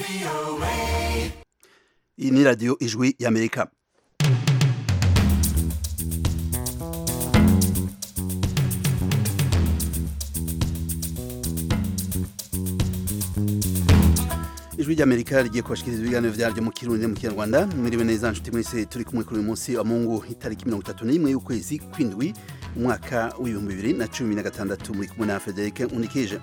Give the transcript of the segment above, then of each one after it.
iyi ni radiyo ijwi y'amerika ijwi ry'amerika rigiye kubashikiriza ibiganiro vyaryo mu kirundi mu kinyarwanda mwiriwe neza nshuti mwese turi kumwe kuri uyu munsi wa mungu itariki mirongo itatu n'imwe y'ukwezi kw'indwi umwaka w'ibihumbi bibiri na cumi na gatandatu muri kumwe na frederic unikije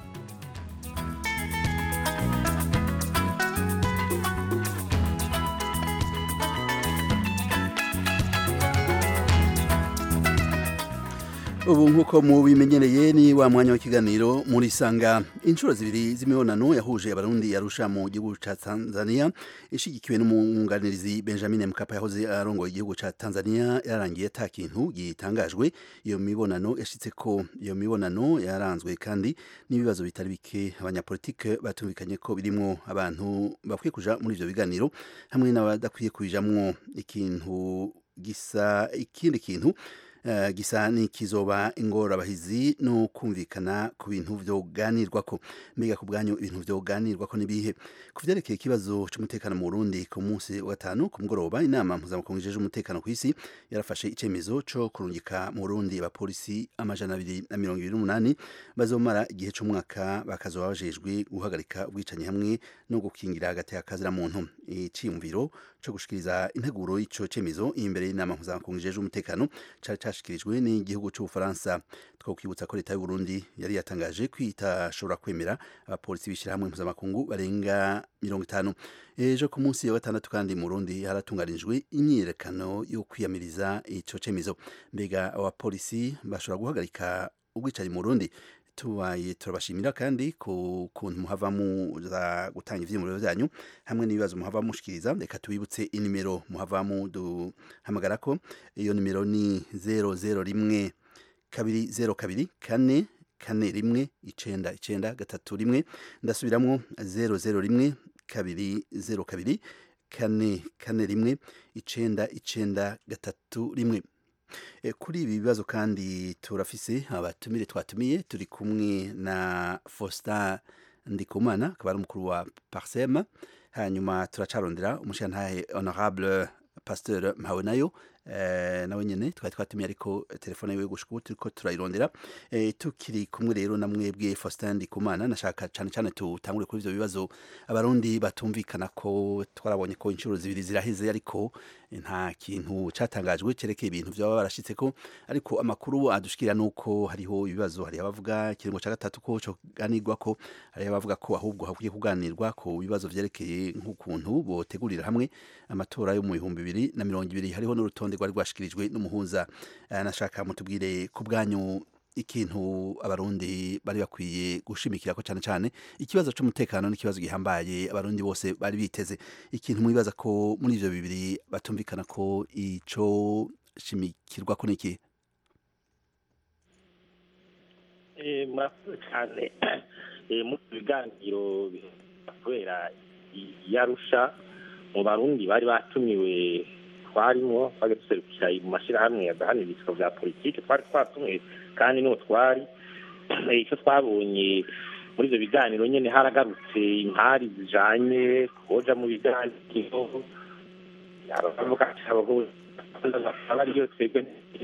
ubu nk'uko mubimenyereye ni wa mwanya w'ikiganiro muri sanga inshuro zibiri z'imibonano yahuje abarundi yarusha mu gihugu ca tanzania ishigikiwe n'umwunganirizi benjamin mkapa yahoze arongoye igihugu ca tanzania yarangiye ata kintu gitangajwe iyo mibonano yashitse ko iyo mibonano yaranzwe kandi n'ibibazo bitari bike abanyapolitike batumvikanye ko birimwo abantu bakwiye kuja muri ivyo biganiro hamwe n'abadakwiye kubijamwo ikintu gisa ikindi kintu Uh, gisa nikizoba ingorabahizi no kumvikana ku bintu vyoganirwako mbega ku bwanyu ibintu vyoganirwako nibihe ku vyerekeye ikibazo c'umutekano mu Burundi ku munsi wa gatanu ku mugoroba inama mpuzamakungu ijeje umutekano kw'isi yarafashe icemezo co kurungika mu Burundi abapolisi amajana abiri na mirongo ibiri n'umunani bazomara igihe c'umwaka bakazoba bajejwe guhagarika ubwicanyi hamwe no gukingira hagati y'akazira muntu iciyumviro co gushikiriza integuro y'ico cemezo imbere y'inama mpuzamakungu ijeje umutekano cari cashikirijwe n'igihugu c'ubufaransa twokwibutsa ko leta y'u Burundi yari yatangaje ko itashobora kwemera abapolisi b'ishirahamwe mpuzamakungu barenga mirongo itanu ejo ku munsi wa gatandatu kandi mu Burundi haratunganijwe imyiyerekano yo kwiyamiriza ico cemezo mbega abapolisi bashobora guhagarika ubwicanyi mu Burundi tubaye turabashimira kandi ku kuntu muhava muza gutanga ivyiyumviro vyanyu hamwe n'ibibazo muhava mushikiriza reka tubibutse inimero muhava muduhamagarako iyo nimero ni zero zero rimwe kabiri zero kabiri kane kane rimwe icenda icenda gatatu rimwe ndasubiramwo zero zero rimwe kabiri zero kabiri kane kane rimwe icenda icenda gatatu rimwe kuri ibi bibazo kandi turafise abatumire twatumiye turi kumwe na Faustin Ndikumana akaba ari umukuru wa Parsem hanyuma turacarondera umushirantahe honorable Pasteur Mpawenayo eh, nawe nyene twari twatumiye ariko telefone yiwe gushika ubu turiko turayirondera eh, tukiri kumwe rero na mwebwe Faustin Ndikumana nashaka cane cane tutangure kuri ivyo bibazo abarundi batumvikana ko twarabonye ko inshuro zibiri ziraheze ariko nta kintu catangajwe cerekeye ibintu vyaba barashitse ko ariko amakuru adushikira nuko hariho ibibazo hari abavuga kiringo ca gatatu ko coganirwa ko hari abavuga ko ahubwo hakwiye kuganirwa ko ibibazo vyerekeye nk'ukuntu botegurira hamwe amatora yo mu bihumbi bibiri na mirongo ibiri hariho n'urutonde rwari rwashikirijwe n'umuhuza nashaka mutubwire ku bwanyu ikintu abarundi bari bakwiye gushimikira ko cyane cyane ikibazo cy'umutekano n'ikibazo gihambaye abarundi bose bari biteze ikintu mwibaza ko muri ivyo bibiri batumvikana ko ico shimikirwa ko niki murakoze cyane mu biganiro kubera yarusha mu barundi bari batumiwe twarimo twari duserukira mu mashyirahamwe yadahanira ibisiko bya politiki twari twatumiwe kandi n'uwo twari icyo twabonye muri ibyo biganiro nyine haragarutse impari zijanye koja mu biganiro abavuga ati abagore bakaba ariyo twebwe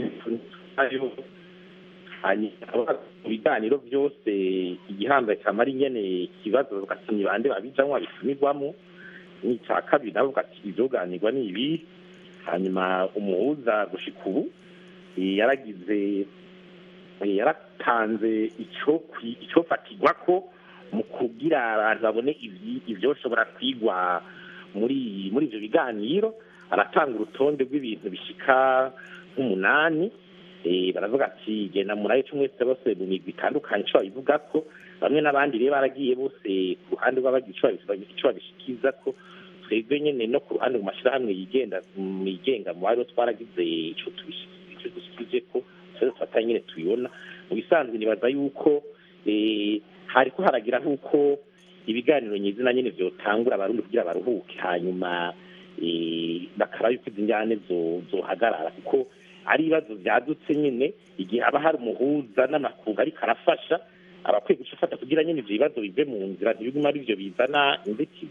mu biganiro byose igihambaye camara ingene ikibazo bavuga ati ni bande babijamwo babitumirwamo n'icya kabiri navuga ati ibyoganirwa ni ibi hanyuma umuhuza gushika ubu yaragize yaratanze icyo fatirwa ko mu kugira abantu babone ibyoshobora kwigwa muri muri ibyo biganiro aratanga urutonde rw'ibintu bishika nk'umunani baravuga ati genda murayo cy'umwese bose mu migwi itandukanye icyo babivuga ko bamwe n'abandi rero baragiye bose ku ruhande rw'abagira icyo babishikiza ko twebwe nyine no ku ruhande mu mashyirahamwe yigenda yigenga mu bari twaragize icyo dushyikije ko twese tufata nyine tubibona mu bisanzwe nibaza yuko hariko haragira nk'uko ibiganiro nyizina nyine byotangura abarundi kugira baruhuke hanyuma bakaraba yuko izi njyane zohagarara kuko ari ibibazo byadutse nyine igihe haba hari umuhuza n'amakungu ariko arafasha abakwiye gufata kugira nyine ibyo bibazo bive mu nzira ntibigume ari byo bizana inzitizi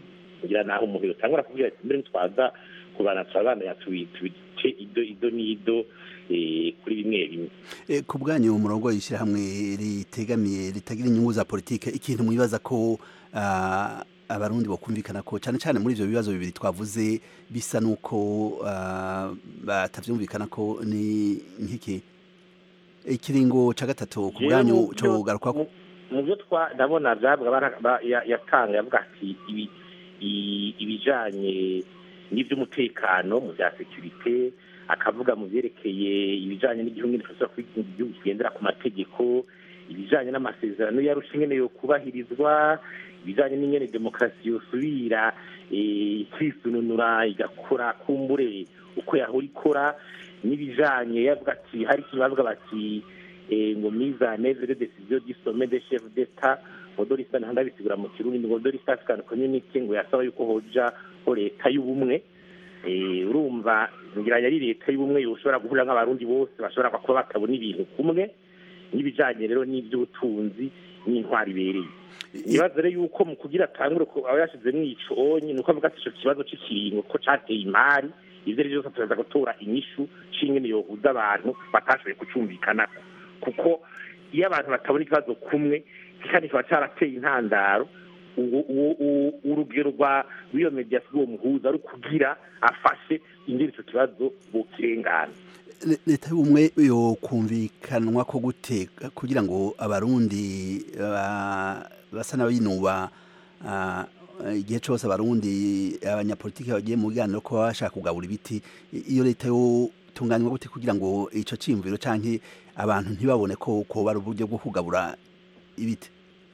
ngira naho umuntu yotangura kuvuga ati mbere twaza kubana turabana tubice ido ido n'ido kuri bimwe bimwe ku bwanyu umurongo w'ishyirahamwe ritegamiye ritagira inyungu za politike ikintu mwibaza ko abarundi bakumvikana ko cyane cyane muri ibyo bibazo bibiri twavuze bisa n'uko batabyumvikana ko ni nk'iki ikiringo cya gatatu ku bwanyu cyo garuka ko mu byo ndabona byabwa yatanga yavuga ati ibijyanye n'iby'umutekano mu bya sekirite akavuga mu byerekeye ibijyanye n'igihugu igihugu kigendera ku mategeko ibijyanye n'amasezerano yarusha ingene yo kubahirizwa ibijyanye n'ingene demokarasi yosubira ikisununura igakora kumbure uko yahora ikora n'ibijyanye yavuga ati hari ikintu bavuga bati ngo mizane de decision du sommet des chefs d'etat modorisa ntandabisigura mu kirundi ngo modorisa african community ngo yasaba yuko hoja ho leta y'ubumwe urumva ngira yari leta y'ubumwe yoshobora guhurira nk'abarundi bose bashobora kuba batabona ibintu kumwe n'ibijyanye rero n'iby'ubutunzi n'intwari ibereye nibaza rero yuko mu kugira atangure aba yashizemo iconyi ni uko avuga ati ico kibazo c'ikiringo ko cateye imari ivyo ari vyose turaza gutora inyishu c'ingene yohuza abantu batashoboye kucumvikanako kuko iyo abantu batabona ikibazo kumwe kandi kiba carateye intandaro urugero rw'iyo mediasi rw'uwo muhuza ari kugira afashe ingene ico kibazo bukirengana leta y'ubumwe yokumvikanwa ko gute kugira ngo abarundi basa n'abinuba igihe cyose abarundi abanyapolitiki bagiye mu biganiro ko baba bashaka kugabura ibiti iyo leta yotunganywa gute kugira ngo icyo cyiyumviro cyangwa abantu ntibabone ko ko bari uburyo bwo kugabura ibiti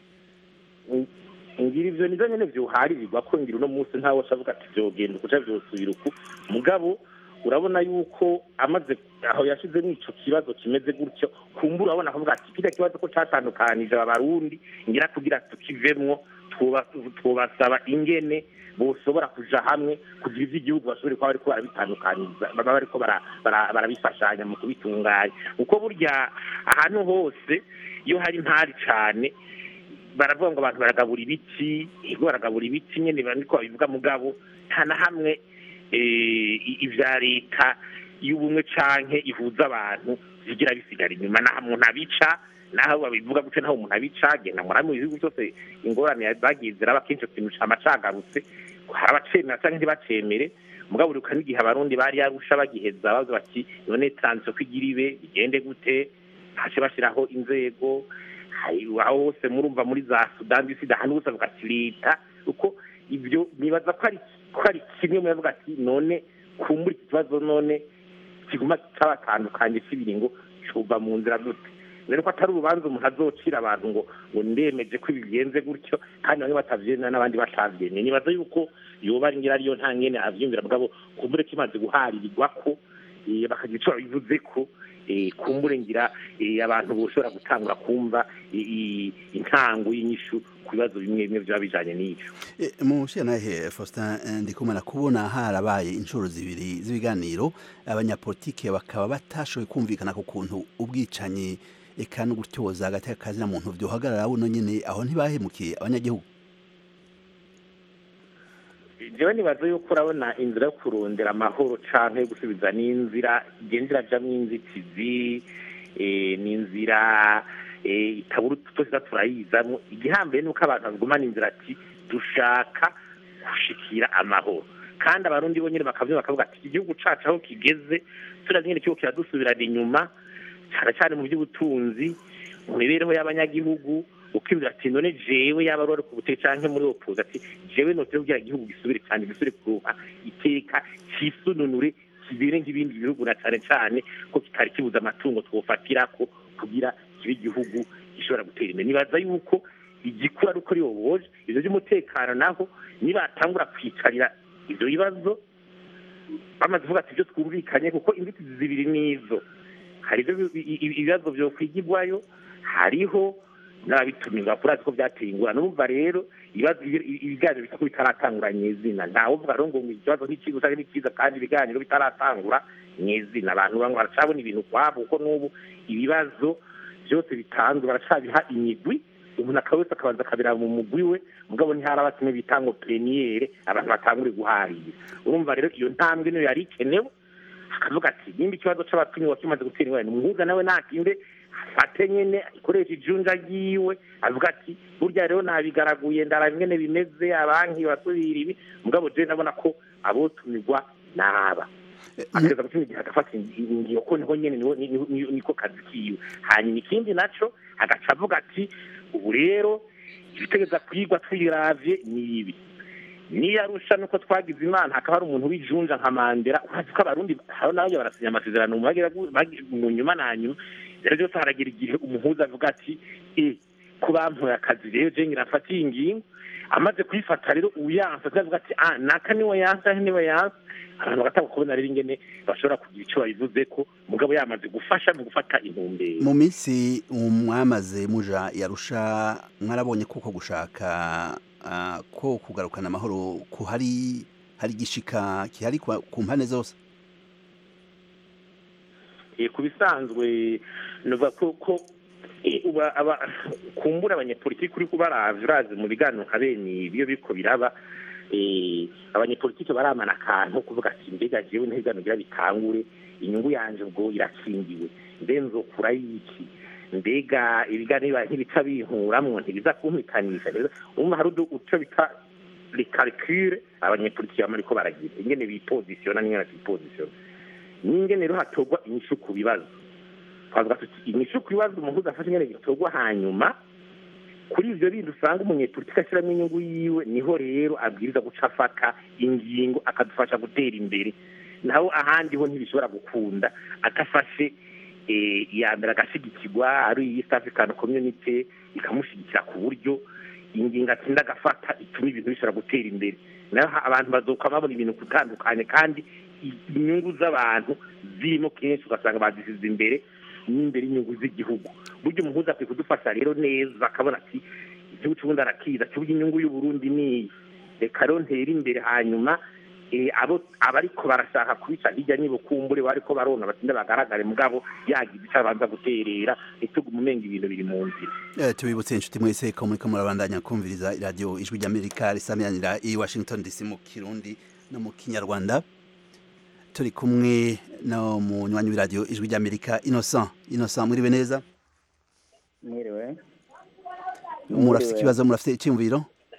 ngira ivyo nivyo nyene vyuharirirwa ko ngira uno munsi ntawe avuga ati vyogenda ukuca vyosubira uku mugabo urabona yuko amaze aho yashizemo ico kibazo kimeze gutyo kumbura urabona akavuga ati kiriya kibazo ko catandukanije abarundi ngira kugira tukivemwo twobasaba ingene boshobora kuja hamwe kugira ivyo igihugu bashobore kuba bariko barabitandukaniza baba bariko barabifashanya mu kubitunganya kuko burya ahantu hose iyo hari ntari cane baravuga ngo abantu baragabura ibiti ego baragabura ibiti nyene niko babivuga mugabo nta na hamwe ibya leta y'ubumwe canke ihuza abantu zigira bisigara inyuma naho umuntu abica naho babivuga gutyo naho umuntu abica genda muri mu bihugu byose ingorane zagiye ziraba kenshi ikintu cama cagarutse hari abacemera canke ntibacemere mugabo uribuka n'igihe abarundi bari yarusha bagiheza bavuga bati none transition ko igira ibe bigende gute hace bashiraho inzego aho hose murumva muri za sudani sida ahantu hose bavuga ati leta uko ibyo nibaza ko ari ko ari kimwe mu bavuga ati none kumbura iki kibazo none kiguma cabatandukanye cy'ibiringo cuva mu nzira gute rero ko atari urubanza umuntu azocira abantu ngo ngo ndemeje ko bigenze gutyo kandi bamwe batavyemera n'abandi batavyemeye nibaza yuko yoba ari ngira ariyo nta ngene avyumvira mugabo kumbure kimaze guharirirwa ko bakagira ico babivuze ko kumbure ngira abantu boshobora gutangura kumva intango y'inyishu ku bibazo bimwe bimwe byaba bijanye n'ivyo mu nahe Faustin ndikumana kubona harabaye inshuro zibiri z'ibiganiro abanyapolitike bakaba batashoboye kumvikana ku kuntu ubwicanyi eka no gutyoza hagati y'akazi na muntu vyohagarara buno nyene aho ntibahemukiye abanyagihugu jewe nibaza yuko urabona inzira yo kurondera amahoro canke yo gusubiza n'inzira igenda irajamwo inzitizi n'inzira itabura tutose turayizamwo igihambaye nuko abantu bagumana inzira ati dushaka gushikira amahoro kandi abarundi bo nyene bakavyumva bakavuga ati igihugu cacu aho kigeze turazi nyene kiriko kiradusubirana inyuma cane cane mu by'ubutunzi mu mibereho y'abanyagihugu ukibwira ati none jewe yaba ari ku buteke canke muri opoza ati jewe notere kugira igihugu gisubire cyane gisubire kuruha iteka cisununure kibere nk'ibindi bihugu na cane cane ko kitari kibuza amatungo twofatirako kugira kibe igihugu gishobora gutera imbere nibaza yuko igikuru ari uko riyoboje ivyo vy'umutekano naho nibatangura kwicarira ivyo bibazo bamaze kuvuga ati ivyo twumvikanye kuko inzitizi zibiri nizo hari ibibazo vyokwigirwayo hariho n'ababitumirwa kuri ko byateye ingorane urumva rero ibiganiro bisa ko bitaratangura nyezina ntawuvuga rero ngo ikibazo n'ikiza cyangwa n'ikiza kandi ibiganiro bitaratangura nyezina abantu bamwe baracabona ibintu kwabo kuko n'ubu ibibazo byose bitanzwe baracabiha imigwi umuntu akaba wese akabanza akabira mu mugwi we mugabo ntiharaba kimwe bita ngo pleniyere abantu batangure guharira urumva rero iyo ntambwe niyo yari ikenewe akavuga ati nimba ikibazo c'abatumiwe kimaze gutera ingorane umuhuza nawe natinde afate nyene ikoresha ijunja ryiwe avuga ati burya rero nabigaraguye ndaraba ingene bimeze abanki basubira ibi mugabo je ndabona ko abotumirwa naba akageza gutuma igihe agafata ingingo ko niho nyene niho- niho- niho- niko kazi kiwe hanyuma ikindi naco agaca avuga ati ubu rero ibitegeza kwigwa twiravye ni ibi niyarusha nuko twagize imana hakaba hari umuntu w'ijunja nka mandera urazi ko abarundi haro nayo barasinya amasezerano mu bagira gu- bagi- mu nyuma na nyuma rero byose haragira igihe umuhuza avuga ati e ko bampoye akazi rero je ngirafatiye ingingo amaze kuyifata rero uyansa avuga ati ah naka niwe yansa niwe yansa abantu bagatanga kubona rero ingene bashobora kugira icyo babivuze ko mugabo yamaze gufasha mu gufata intumbero mu minsi mwamaze muja yarusha mwarabonye kuko gushaka ah, ko kugarukana amahoro ku hari hari igishika kihari kwa- ku mpande zose Eh, ku bisanzwe nuvuga ko ko eh, uba- aba- kumbura abanyepolitiki uri kubaravya urazi mu biganiro nka bene ibyo biriko biraba eh, abanyepolitiki baramana akantu kuvuga ati mbega jewe n'ibiganiro bigira bitangure inyungu yanje ubwo irakingiwe mbe nzokura y'iki mbega ibiganiro bibaye ntibica binkuramwo ntibiza kumpitanisha rero umva hari udu- uco bita les calculs abanyepolitiki bama bariko baragira ingene bipositiona n'ingene batipositiona n'ingene rero hatorwa inyishu ku bibazo twavuga tuti inyishu ku bibazo umuhuza afashe ingene gitorwa hanyuma kuri ivyo bindi usanga umunyepolitiki ashiramwo inyungu yiwe niho rero abwiriza guca afata ingingo akadufasha gutera imbere naho ahandi ho ntibishobora gukunda atafashe eh, iya mbere agashigikirwa ari East African Community ikamushigikira ku buryo ingingo atsinda agafata ituma ibintu bishobora gutera imbere naho ha- abantu bazoka babona ibintu gutandukanye kandi i- inyungu z'abantu zirimo kenshi ugasanga bazisize imbere n'imbere y'inyungu z'igihugu burya umuhuza akwiye kudufasha rero neza akabona ati igihugu cy'ubundi arakiza cy'uburyo inyungu y'uburundi niyi reka rero ntere imbere hanyuma eh, abo abariko barashaka kubica hirya n'ibukumbure bariko barona batinde bagaragare mugabo yagize icyo abanza guterera ntitugume umenga ibintu biri mu nzira Eh, tubibutse inshuti mwese ko muriko murabandanya kumviriza iradiyo ijwi ry'amerika risamiranira i washington dc mu kirundi no mu kinyarwanda turi kumwe no munywanyi w'iradiyo ijwi ry'amerika innocent innocent mwiriwe neza mwiriwe murafite ikibazo murafite icyumviro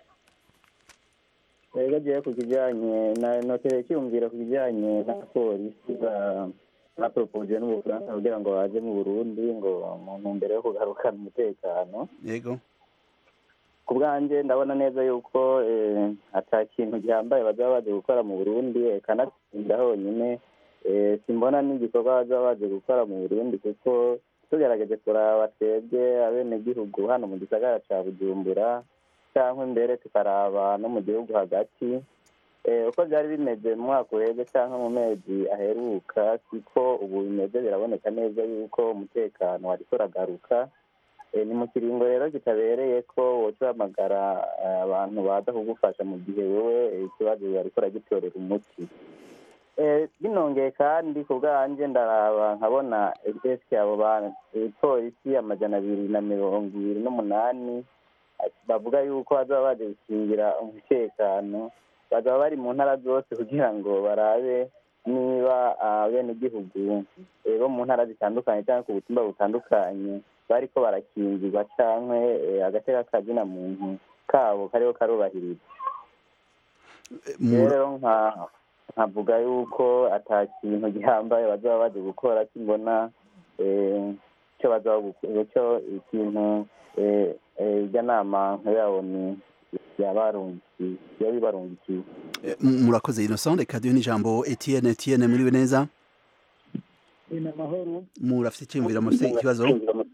rero agiye ku kijyanye na notere cyumvira ku kijyanye na polisi ba- bapropoje n'ubufaransa kugira ngo baje mu burundi ngo mu ntumbero yo kugarukana umutekano yego ku bwanjye ndabona neza yuko eh, ata kintu gihambaye bazaba baje gukora mu burundi eh, kanatsinda honyine eh, simbona n'igikorwa bazaba baje gukora mu burundi kuko tugerageje kuraba twebwe abenegihugu hano mu gisagara ca bujumbura cyangwa imbere tukaraba no mu gihugu hagati Eh, uko byari bimeze mu mwaka uheze cyangwa mu mezi aheruka siko ubu bimeze biraboneka neza yuko umutekano wariko uragaruka Eh, ni mu kiringo rero kitabereye ko woca uhamagara eh, abantu baza kugufasha mu gihe wowe eh, ikibazo wariko uragitorera umuti Eh, binongeye kandi ku bwanjye ndaraba nkabona eske abo ba eh, polisi amajana abiri na mirongo ibiri n'umunani ati- bavuga yuko bazaba baje gukingira umutekano bazaba bari mu ntara zose kugira ngo barabe niba abenegihugu eh, bo mu ntara zitandukanye cyangwa ku butumba butandukanye bariko barakingirwa canke eh, agateka kazina muntu kabo kariho karubahirizwa Eh, mu- rero nka nkavuga yuko ata kintu gihambaye bazaba baje gukora kimbona eh, icyo bazaba gukora icyo ikintu eh, eh, irya nama nkayabo ni yabarungikiye yabibarungikiye eh, murakoze innocent reka duhe n'ijambo etienne etienne mwiriwe neza ni amahoro murafite icyumviro murafite ikibazo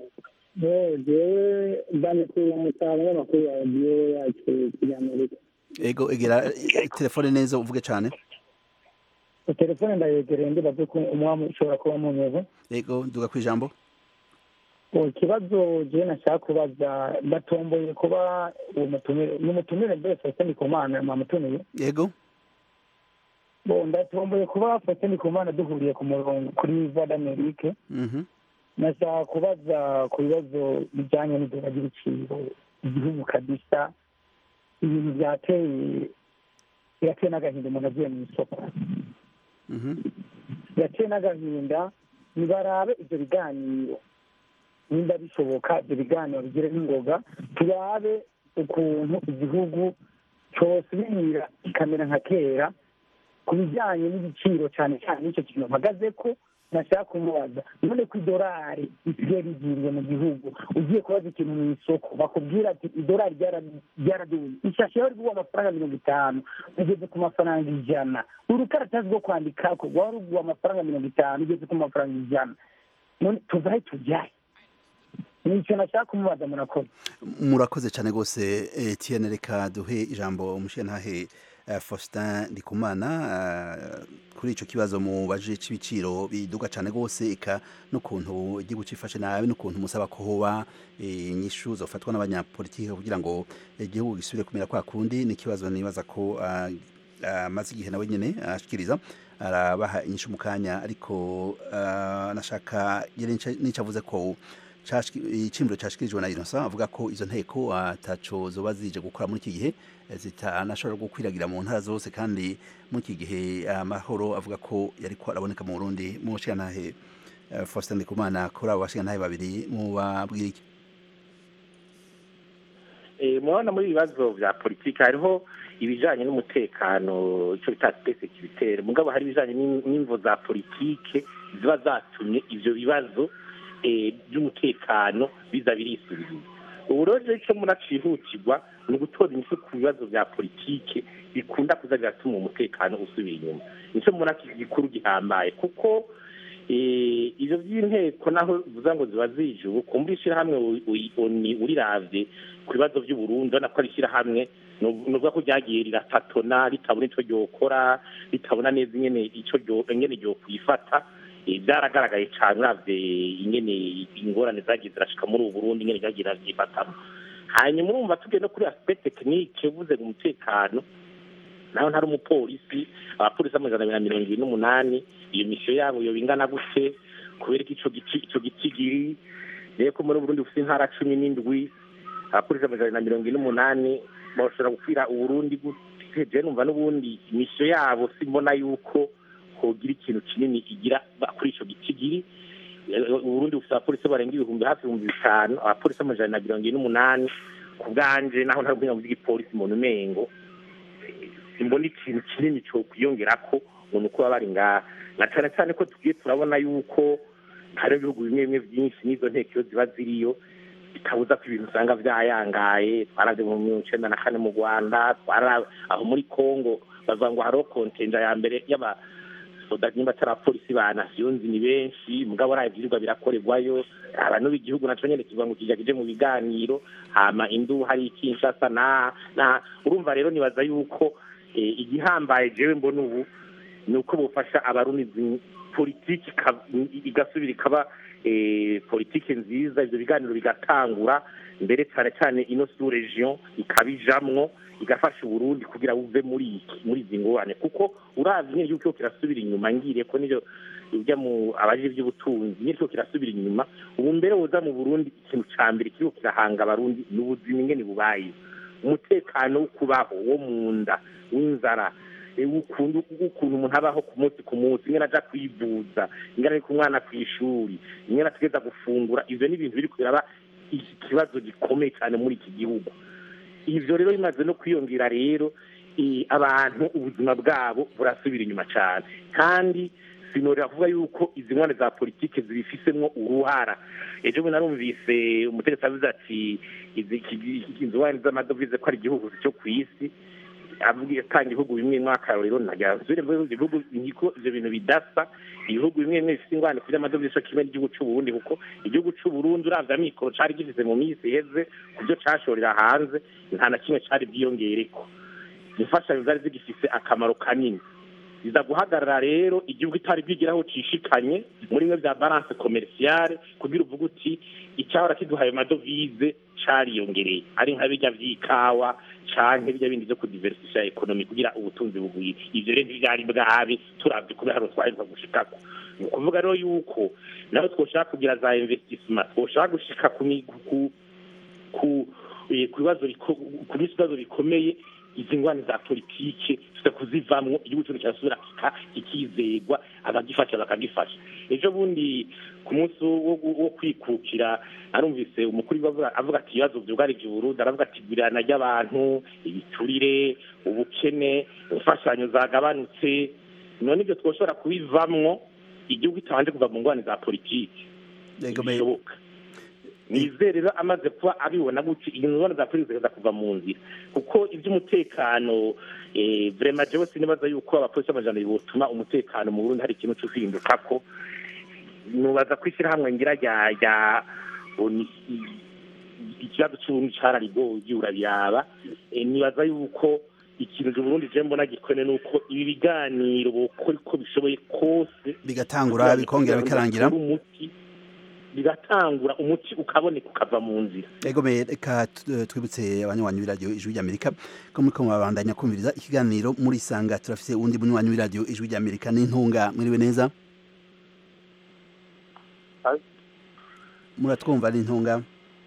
jewe ndamukuru umusaruro w'amakuru ya radiyo yacu y'amerika ego egera eh, telefone neza uvuge cyane telefone ndayegereye ndibaze ko umwami ushobora kuba munyeze ego duga ku ijambo ikibazo jewe nashaka kubaza batomboye kuba uwo mutumire ni umutumire mbese Faustin Ndikumana mwamutumiye ego bo ndatomboye kuba Faustin Ndikumana duhuriye ku murongo kuri voix d'Amerique Mhm. nashaka kubaza ku bibazo bijyanye n'iduka ry'ibiciro igihugu kabisa ibintu byateye birateye n'agahinda umuntu agiye mu isoko birateye n'agahinda nibarabe ibyo biganiro nimba bishoboka ibyo biganiro bigire n'ingoga turabe ukuntu igihugu cyosubira kikamera nka kera ku bijyanye n'igiciro cyane cyane n'icyo kintu mpagaze ko nashaka kumubaza none ku idolari risigaye rigiriye mu gihugu ugiye kubaza ikintu mu isoko bakubwira ati idolari ryaraduye ishashi yawe riguha amafaranga mirongo itanu ugeze ku mafaranga ijana urukaratasi rwo kwandika ko rwaba ruguha amafaranga mirongo itanu ugeze ku mafaranga ijana none tuvahe tujyahe nicyo nashaka kumubaza murakoze murakoze cyane rwose etiyene reka duhe ijambo umushyentahe faustin ndikumana kuri icyo kibazo mubaje cy'ibiciro biduga cyane rwose eka n'ukuntu igihugu cyifashe nabi n'ukuntu musaba ko hoba inyishu zafatwa n'abanyapolitiki kugira ngo igihugu gisubire kumera kwa kundi ni ikibazo nibaza ko amaze igihe nawe nyine ashikiriza arabaha inyishu mu kanya ariko nashaka n'icyo avuze ko icyimiro cyashyikirijwe na inosa avuga ko izo nteko ataco zoba zije gukora muri iki gihe zitanashobora gukwiragira mu ntara zose kandi muri iki gihe amahoro avuga ko yari ko araboneka mu burundi mu bashingantahe faustin ndikumana kuri abo bashingantahe babiri mubabwira iki murabona muri ibibazo bya politiki hariho ibijyanye n'umutekano icyo bita sekiritere mugabo hari ibijyanye n'imvo za politike ziba zatumye ibyo bibazo by'umutekano biza birisubiriza ubu rero icyo munacihutirwa ni ugutora inyishu ku bibazo bya politike bikunda kuza biratuma umutekano usubira inyuma nicyo mubona gikuru gihambaye kuko ibyo by'inteko naho bivuga ngo ziba zije ubu kumva ishyirahamwe uriravye ku bibazo by'uburundi urabona ko ari ishyirahamwe ni ukuvuga ko ryagiye riratatona ritabona icyo ryokora ritabona neza ingene icyo ingene ryokwifata byaragaragaye cyane uravye ingene ingorane zagiye zirashika muri ubu burundi ingene ryagiye ravyifatamo hanyuma urumva tugiye no kuri aspect tekinike uvuze mu mutekano naho ntari umupolisi abapolisi amajana abiri na mirongo ibiri n'umunani iyo misiyo yabo yoba ingana gute kubera ko ico giti ico gitigiri rero ko muri burundi bufite intara cumi n'indwi abapolisi amajana na mirongo ine n'umunani bashobora gukwira uburundi gute je numva n'ubundi misiyo yabo simbona yuko hogira ikintu kinini igira kuri ico gitigiri uburundi bufite abapolisi barenga ibihumbi hafi ibihumbi bitanu abapolisi amajana na mirongo ine n'umunani ku bwanje naho ntari ubwenge bw'igipolisi mu numengo simbona ikintu kinini cyo kwiyongerako ngo ni uko baba bari ngaha na cyane cyane ko tugiye turabona yuko hari ibihugu bimwe bimwe byinshi n'izo nteko iyo ziba ziriyo bitabuza ko ibintu usanga byayangaye twaravye mu mirongo icenda na kane mu rwanda twara aho muri congo bavuga ngo hariho kontenja ya mbere y'aba soda nimba atari abapolisi ba nasiyonzi ni benshi mugabo ari ivyirwa birakorerwayo abantu b'igihugu naco nyene kivuga ngo kija kije mu biganiro hama indu hari ikinshasa na na urumva rero nibaza yuko igihambaye jewe mbona ubu ni uko bufasha abarundi politiki igasubira ikaba politiki nziza ivyo biganiro bigatangura mbere cyane cyane ino sous region ikabijamwo igafasha uburundi kugira buve muri iki muri izi ngorane kuko uravye nyine yuko kirasubira inyuma ngiriye ko nivyo ujya mu abaje iby'ubutunzi nyine kirasubira inyuma ubu mbere woza mu burundi ikintu ca mbere kiriko kirahanga abarundi ni ubuzima ingene bubaye umutekano wo kubaho wo mu nda w'inzara ukuntu umuntu abaho ku munsi ku munsi ingene aja kwivuza ingene ari ku mwana ku ishuri ingene ategeza gufungura ivyo ni ibintu biri kuraba ikibazo gikomeye cyane muri iki gihugu ivyo rero bimaze no kwiyongera rero abantu ubuzima bwabo burasubira inyuma cyane kandi sinorera kuvuga yuko izi nkwane za politike zibifisemwo uruhara ejo bundi narumvise umutegetsi avuze ati izi nkwane z'amadovize ko ari igihugu cyo ku isi avuga atanga ibihugu bimwe mw'akarorero ntagasubire mu bihugu niko ivyo bintu bidasa ibihugu bimwe bimwe bifite ingwane kuri amadovize co kimwe n'igihugu c'uburundi kuko igihugu c'uburundi uravye amikoro cari gifise mu minsi iheze ku vyo cashorera hanze nta na kimwe cari bwiyongereko imfashanyo zari zigifise akamaro kanini biza guhagarara rero igihugu itari bwigiraho cishikanye muri bimwe vya balance commerciale kugira uvuga uti icyahora kiduhaye amadovize cariyongereye ari nka birya vy'ikawa canke birya bindi vyo kudiversifya ekonomi kugira ubutunzi bugwire ivyo rero ntivyari bwabe turavye kubera hano twaheruka gushikako ni ukuvuga rero yuko naho twoshaka kugira za investissement twoshaka gushika ku ku ku bibazo ku bibazo bikomeye izi ngwani za politike tuza kuzivamwo igihugu cyacu kirasubira kikizegwa abagifasha bakagifasha ejo bundi ku munsi wo kwikukira arumvise umukuru avuga ati ibibazo byugarije uburundi aravuga ati igurana ry'abantu ibiturire ubukene imfashanyo zagabanutse none ibyo twoshobora kubivamwo igihugu kitabanje kuva mu ngwani za politike bishoboka nizere rero amaze kuba abibona gutya izo ngwani za politike zikaza kuva mu nzira kuko iby'umutekano vrema jewe sinibaza yuko abapolisi b'amajana botuma umutekano mu burundi hari ikintu cyo kwihinduka ko nubaza ko ishyirahamwe ngira rya rya ikibazo cy'uburundi cararigoye urabiraba nibaza yuko ikintu Burundi je mbona gikone nuko ibi biganiro bokora uko bishoboye kose bigatangura bikongera bikarangira umuti bigatangura umuti ukaboneka ukava mu nzira ego me reka twibutse abanywanyi b'iradiyo ijwi ry'amerika ko muriko murabandanya kumviriza ikiganiro muri sanga turafise uwundi munywanyi w'iradiyo ijwi ry'amerika n'intunga mwiriwe neza muratwumva n'intunga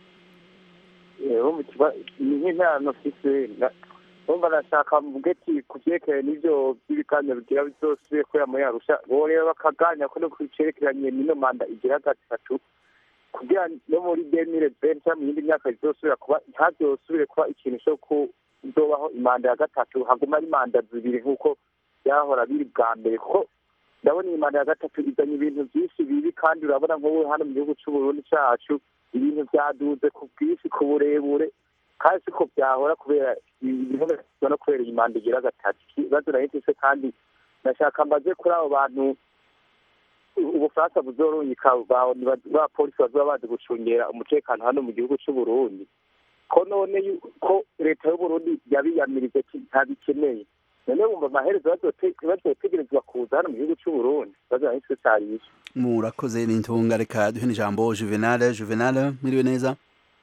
ni nk'inama mfise umva nashaka mugeti ku vyerekeye n'ivyo vy'ibiganiro bigira bizosubire kubera muri arusha bo rero bakaganya ko no kucerekeranye n'ino manda igira gatatu kugira no muri demire bene cyangwa mu yindi myaka bizosubira kuba ntazosubire kuba ikintu co kuzobaho imanda ya gatatu haguma ari manda zibiri nk'uko byahora biri bwa mbere kuko ndabona iyi manda ya gatatu izanye ibintu byinshi bibi kandi urabona nk'ubu hano mu gihugu c'uburundi cacu ibintu vyaduze ku bwinshi ku burebure kandi siko byahora kubera ibintu no kubera iyi manda igira gatatu ikibazo nari mfise kandi nashaka mbaze kuri abo bantu ubufaransa buzorungika ba polisi bazoba bazi gucungera umutekano hano mu gihugu c'uburundi ko none ko leta y'uburundi yabiyamirije ntabikeneye none wumva amaherezo bazotegerezwa kuza hano mu gihugu c'uburundi ikibazo nari mfise cari iki murakoze n'intunga reka duhe n'ijambo juvenal juvenal mwiriwe neza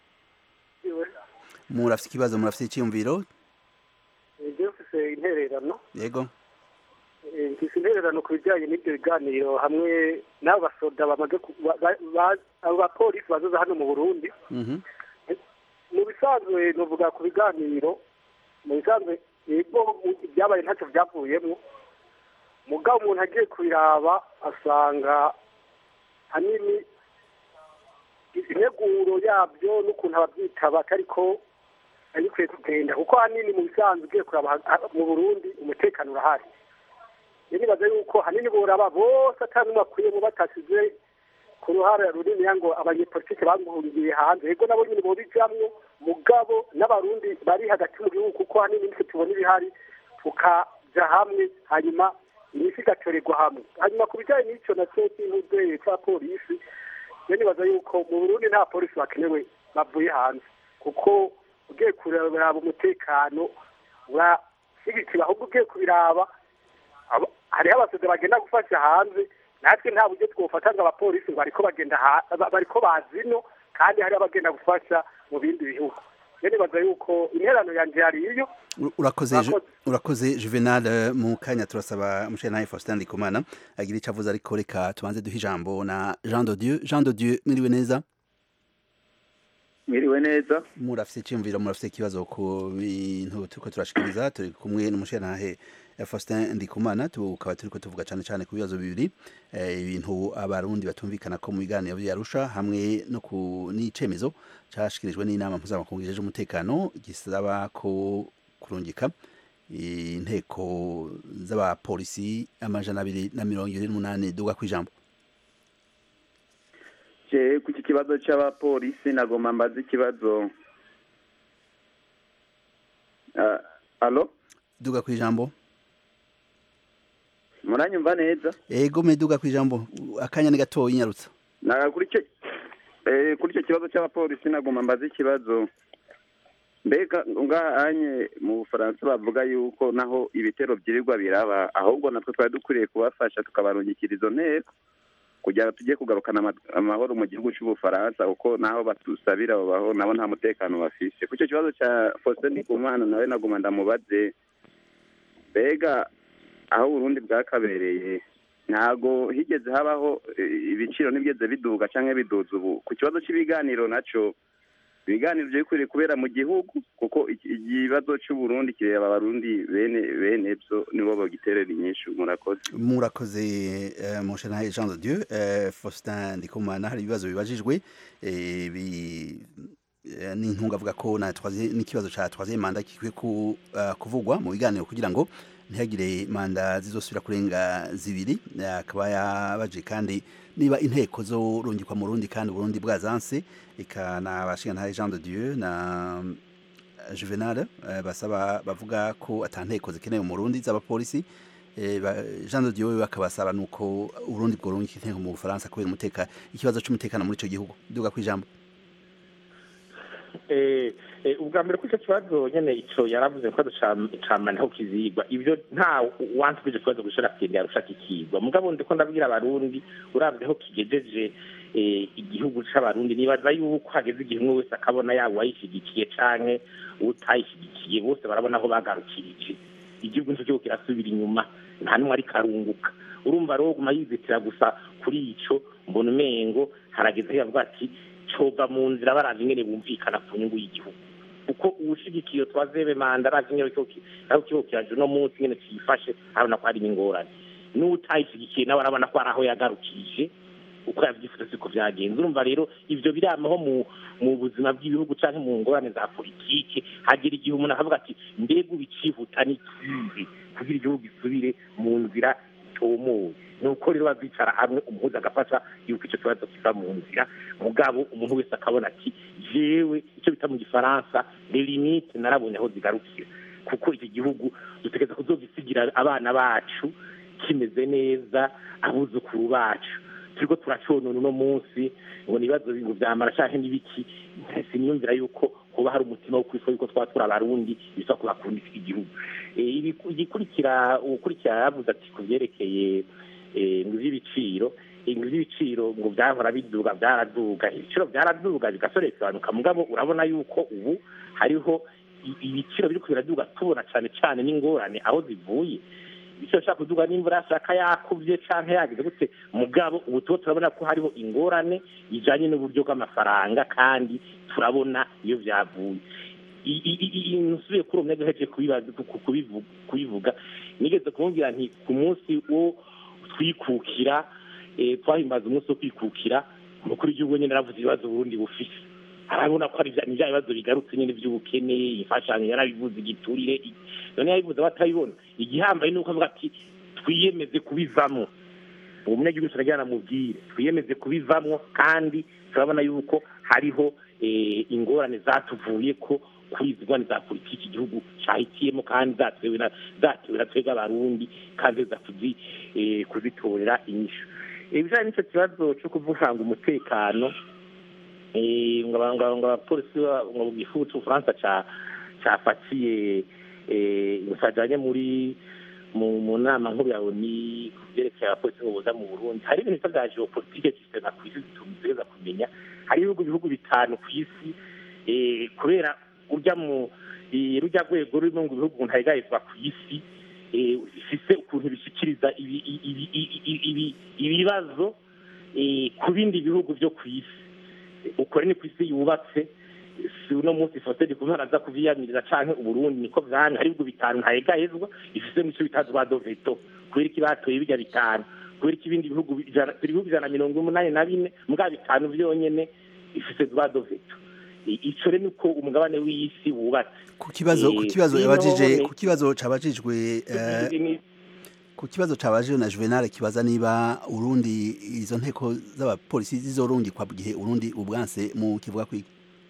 murafite ikibazo murafite icyiyumviro ibyo mfise intererano yego mfise intererano ku bijyanye n'ibyo biganiro hamwe n'abo basoda bamaze abo bapolisi bazoza hano mu burundi mu bisanzwe nuvuga ku biganiro mu bisanzwe yego ibyabaye ntacyo byavuyemo mugabo umuntu agiye kubiraba asanga hanini integuro yabyo n'ukuntu ababyitaba ariko bikwiye kugenda kuko hanini mu bisanzwe ugiye kuraba mu burundi umutekano urahari rero nibaza yuko hanini boraba bose atari n'umwe akuyemo batasize ku ruhare runini ngo abanyepolitike baguhungiye hanze yego nabo nyine bobijamwo mugabo n'abarundi bari hagati mu gihugu kuko hanini nitwe tubona ibihari tukaja hamwe hanyuma imisi igatorerwa hamwe hanyuma ku bijyanye n'icyo nacyo cy'intudeye cya polisi rero nibaza yuko mu burundi nta polisi bakenewe bavuye hanze kuko ugiye kuraba umutekano urashyigikiwe ahubwo ugiye kubiraba hariho abasoda bagenda gufasha hanze natwe nta buryo twofata ngo abapolisi ngo bariko bagenda bariko bazino kandi hariho abagenda gufasha mu bindi bihugu rero nibaza yuko interano yanje yari iyo urakoze urakoze juvenal mu kanya turasaba mushenaye faustin ndikumana agira icyo avuze ariko reka tubanze duhe ijambo na jean de dieu jean de dieu mwiriwe neza mwiriwe neza murafite icyumviro murafite ikibazo ku bintu turiko turashikiriza turi kumwe n'umushenahe Faustin Ndikumana tukaba turiko tuvuga cyane cyane ku bibazo bibiri ibintu abarundi batumvikana ko mu biganiro byarusha hamwe no ku n'icemezo cyashikirijwe n'inama mpuzamakungu ijeje umutekano gisaba ko kurungika inteko z'abapolisi amajana abiri na mirongo ibiri n'umunani duga ku ijambo je ku iki kibazo c'abapolisi nagomba mbaza ikibazo uh, alo duga ku ijambo muranyumva neza ego meduga ku ijambo akanya ni gatoya inyarutsa kuri icyo kuri icyo kibazo cy'abapolisi nagomba mbaza ikibazo mbega ngahanye mu bufaransa bavuga yuko naho ibitero byirirwa biraba ahubwo natwe twari dukwiriye kubafasha tukabarungikira izo nteko kugira ngo tujye kugarukana amahoro mu gihugu cy'ubufaransa kuko naho batusabira babaho nabo nta mutekano bafise ku icyo kibazo cya faustin ndikumana nawe nagomba ndamubaze mbega aho uburundi bwakabereye ntago higeze habaho ibiciro ntibigeze biduga cyangwa biduza ubu ku kibazo cy'ibiganiro nacyo ibiganiro byo bikwiriye kubera mu gihugu kuko iki- ikibazo cy'uburundi kireba abarundi bene bene byo nibo bagiterera inyinshi murakoze murakoze eh, mon cher Jean de Dieu eh, Faustin Ndikumana hari ibibazo bibajijwe eh, bi eh, n'intunga avuga ko na troisième n'ikibazo ca troisième manda kikwiye ku, uh, kuvugwa mu biganiro kugira ngo ntihagire manda zizosubira kurenga zibiri Eh, akaba yabaje kandi niba inteko zorungikwa mu Burundi kandi Burundi bwazanse eka na bashinga Jean de Dieu na Juvenal eh, basaba bavuga ko atanteko zikenewe mu Burundi z'abapolisi Eh, ba- Jean de Dieu bakabasaba nuko Urundi bworunga inteko mu Bufaransa kubera umuteka ikibazo c'umutekano muri ico gihugu duga kwijambo eh, eh, ubwa mbere ko icyo kibazo nyene ico yaravuze ko camana aho kizigwa ibyo nta wansi kw'icyo kibazo gushora kugenda yarusha kikigwa mugabo ndiko ndabwira abarundi uravye aho kigejeje eh, igihugu c'abarundi nibaza yuko hageze igihe umwe wese akabona yaba uwayishigikiye canke utayishigikiye bose barabona aho bagarukirije igihugu nico kigo kirasubira inyuma nta n'umwe ariko arunguka urumva rero guma yizitira gusa kuri ico mbona umengo harageze aho yavuga ati coba mu nzira baravye ingene bumvikana ku nyungu y'igihugu kuko uwushigikiye twazebe manda aravye ingene kigo ki- aho kigo kiraje uno munsi ingene cifashe arabona ko hari ingorane n'utayishigikiye nawe arabona ko hari aho yagarukije uko yavyifuza siko vyagenze urumva rero ivyo biramaho mu mu buzima bw'ibihugu canke mu ngorane za politike hagera igihe umuntu akavuga ati mbega ubicihuta n'ikihe kugira igihugu gisubire mu nzira itomoye nuko rero bazicara hamwe umuhuza agafasha yuko icyo kibazo kiva mu nzira mugabo umuntu wese akabona ati jewe icyo bita mu gifaransa les limites narabonye aho zigarukira kuko iki gihugu dutegereza kuzogisigira abana bacu kimeze neza abuzukuru bacu turiko turaconona uno munsi ngo nibazo bintu vyamara canke n'ibiki siniyumvira yuko hoba hari umutima wo kwitwa yuko twaba turi abarundi bisa kubakunda iki gihugu Eh, ibiku- igikurikira ukurikira yaravuze ati ku vyerekeye eh, ngo ivy'ibiciro eh, ngo ivy'ibiciro ngo vyahora biduga vyaraduga ibiciro vyaraduga bigasorekebanuka mugabo urabona yuko ubu hariho i- ibiciro biriko biraduga tubona cane cane n'ingorane aho zivuye ibiciro bishobora kuduga n'imvura yashaka yakuvye canke yagize gute mugabo ubu tuba turabona ko hariho ingorane ijanye n'uburyo bw'amafaranga kandi turabona iyo vyavuye I- i- i- i- nsubiye kuri uwo mwega hejeje kubibaza- ku- kubivu- kubivuga nigeze kumubwira nti ku munsi wo twikukira eh, twahimbaza umunsi wo kwikukira umukuru w'igihugu nyene aravuze ibibazo uburundi bufise arabona ko ari vya- ni vya bibazo bigarutse nyene vy'ubukene imfashanyo yarabivuze igiturire i- none yabivuze batabibona igihambaye nuko avuga ati twiyemeze kubivamwo uwo munyagihugu turagira namubwire twiyemeze kubivamwo kandi turabona yuko hariho eh, ingorane zatuvuye ko kuri izi ngorane za politiki igihugu cahitiyemo kandi zatewe na zatewe na twebwe abarundi kandi za kuzi eh, kuzitorera inyishu ibijanye n'ico kibazo co kuvuganga umutekano eh, ngo aba- ngo- ngo abapolisi ba- ngo mu gihugu c'ubufaransa ca cafatiye eh, sajanye muri mu mu nama nkuru ya oni ku vyerekeye abapolisi ngo boza mu burundi hari ibintu bisa vya geopolitike sistema ku isi tutegereza kumenya hari ibihugu bihugu bitanu ku isi eh, kubera urya mu eh, rurya rwego rurimo ngo ibihugu ntayigayizwa ku isi eh, bifise ukuntu bishikiriza ibi- ibi- ibi- ibi- ibi- ibibazo eh, ku bindi bihugu vyo ku isi ukore ni ku isi yubatse si uno munsi fotedi kumwe araza kuvyiyamiriza canke uburundi niko vyamye hari ibihugu bitanu ntayegahezwa bifise mico bitazi ba doveto kubera iki batoye birya bitanu kubera iki ibindi bihugu ijana- ibihugu ijana na mirongo umunani na bine mbwa bitanu vyonyene bifise ba doveto I- ico rero niko umugabane w'isi wubatse ku kibazo ku Eh, kibazo ino yabajije ni- ku kibazo cabajijwe eh, Ni- ku kibazo cabajijwe na Juvenal kibaza niba Urundi izo nteko z'abapolisi zizorungikwa mu gihe Urundi ubwanse mu kivuga kwiki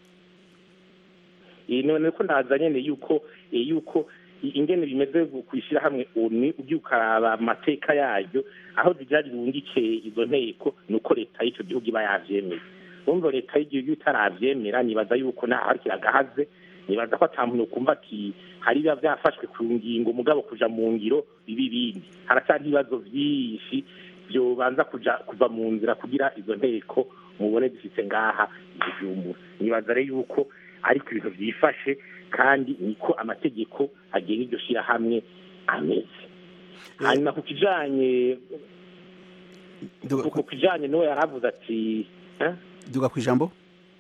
Eh, none ko ndaza nyene yuko eh, yuko i- ingene bimeze kwishira hamwe oni ugiye ukaraba amateka yaryo aho zigira ribungike izo nteko nuko leta y'ico gihugu iba yavyemeye urumva leta y'igihugu itaravyemera nibaza yuko naho hari kiragahaze nibaza ko ata muntu kumva ati hari biba vyafashwe ku ngingo mugabo kuja mu ngiro biba ibindi haracyari ibibazo vyinshi vyobanza kuja kuva mu nzira kugira izo nteko mubone zifite ngaha igihugu nibaza rero yuko ariko ibintu vyifashe kandi niko amategeko agenga iryo shirahamwe ameze hanyuma ku kijanye duga ku kijanye n'uwo yaravuze ati eh? duga kwijambo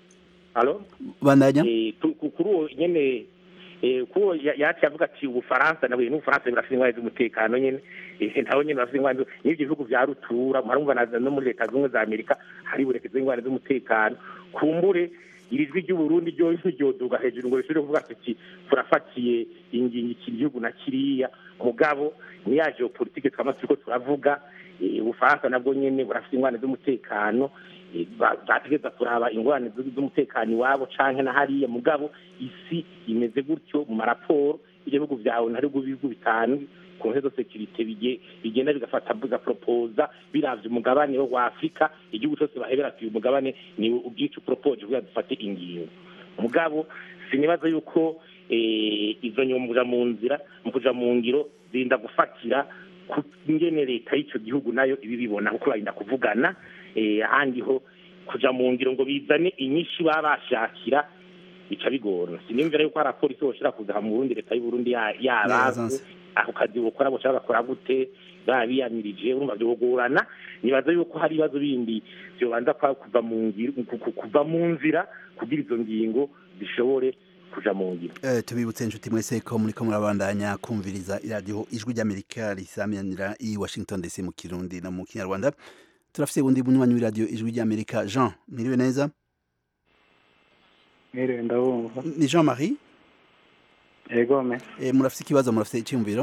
alo bandanya Eh, tu- ku- kuri uwo nyene eh, kuri uwo ya- yaciye avuga ati ubufaransa nawe n'ubufaransa birafite ingwani z'umutekano nyene Eh, nabo nyene bafite ingwani zu- n'ivyo bihugu vya rutura murumva na no muri leta zimwe za amerika hari burekeza ingwani z'umutekano kumbure iri jwi ry'uburundi ryo ntiryoduga hejuru ngo rishobore kuvuga ati turafatiye ingingo iki gihugu na kiriya mugabo ni ya geopolitike twama turiko turavuga eh, ubufaransa nabwo nyene burafite ingwani z'umutekano eh, ba- bategereza kuraba ingorane z- z'umutekano iwabo canke na hariya mugabo isi imeze gutyo mu maraporo ibyo bihugu vyawe ntari bihugu bitanu conseil de sécurité bige- bigenda bigafata bigaporopoza biravye umugabane wo wa afurika igihugu cose bahebera ati uyu mugabane ni ubwica uporopoje kugira dufate ingingo mugabo sinibaza yuko eh, izo nyuma mu kuja mu nzira mu kuja mu ngiro zirinda gufatira ku ngene leta y'ico gihugu nayo ibi bibona kuko barinda kuvugana eh, ahandi ho kuja mu ngiro ngo bizane inyinshi baba bashakira bica bigorana siniyumvira yuko hari abapolisi boshobora kuza mu burundi leta y'uburundi ya- yabazi Yazanse. ako kazi bukora boshobora bagakora gute baba biyamirije urumva vyogorana nibaza yuko hari ibibazo bindi vyobanza kwa- kuva mu ngiro ku- ku- kuva mu nzira kugira izo ngingo zishobore kuja mu ngiro Eh, tubibutse inshuti mwese ko muriko murabandanya kumviriza iradiyo ijwi ry'amerika risaminira i washington dc mu kirundi no mu kinyarwanda turafise ubundi bunywanyi w'iradiyo ijwi ry'amerika jean miriwe neza mwiriwe ndabumva ni jean marie egome eh, murafise ikibazo murafise iciyumviro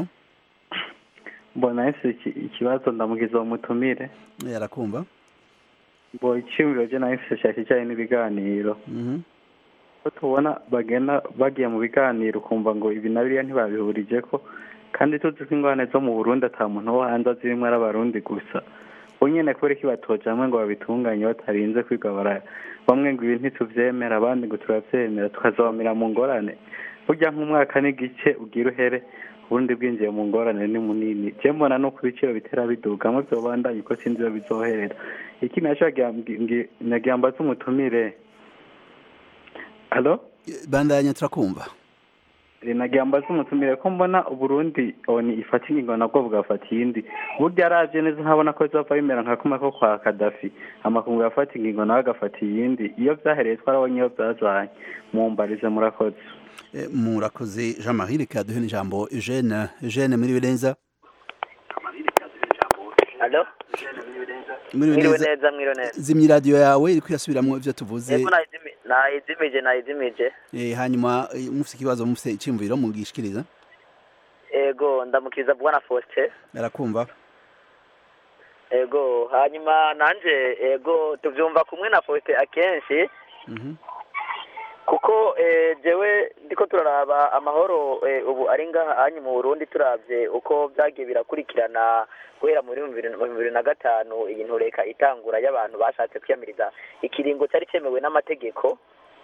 mbona ese iki- ikibazo ndamugiza uwo mutumire Eh, arakumva mbo icyumviro je nawe mfise cya kijanye n'ibiganiro Mhm. ko tubona bagenda bagiye mu biganiro ukumva ngo ibi na biriya ntibabihurije ko kandi tuzi ko ingorane zo mu burundi ata muntu wo hanze azirimwo ari abarundi gusa bo nyene kubera iki batoja hamwe ngo babitunganye batarinze kwiga bara bamwe ngo ibi ntituvyemera abandi ngo turavyemera tukazabamira mu ngorane burya nk'umwaka n'igice ugira uhere uburundi bwinjiye mu ngorane ni munini je mbona nuko ibiciro bitera biduga hamwe vyobandanye uko sinzi iyo bizoherera iki naco nagira mbaze umutumire Halo? bandanya turakumva nagira mbaze umutumire ko mbona uburundi oni ifata ingingo nabwo bugafata iyindi burya aravye neza nkabona ko bizova bimera nka kumwe ko kwa kadafi amakungu yafata ingingo nawe agafata iyindi iyo vyahereye twarabonye iyo vyazanye mumbarize murakoze Eh, murakoze jean marie reka duhe n'ijambo eugene eugene muriwe neza Alo? muriwe Mwiriwe neza neza, mwiriwe neza. zimya iradiyo yawe iriko irasubiramwo ivyo tuvuze Yego nayizimi- nayizimije nayizimije. Eh, hanyuma eh, mufise ikibazo mufise iciyumviro mugishikiriza Ego ndamukiza bwana Faustin. arakumva Ego hanyuma nanje ego tuvyumva kumwe na Faustin akenshi Mhm. kuko eh, jewe ndiko turaraba amahoro eh, ubu ari ngaha hanyu mu Burundi turavye uko vyagiye birakurikirana guhera muri bibiri na- bibiri na gatanu iyi ntureka itangura y'abantu bashatse kwiyamiriza ikiringo cyari cyemewe n'amategeko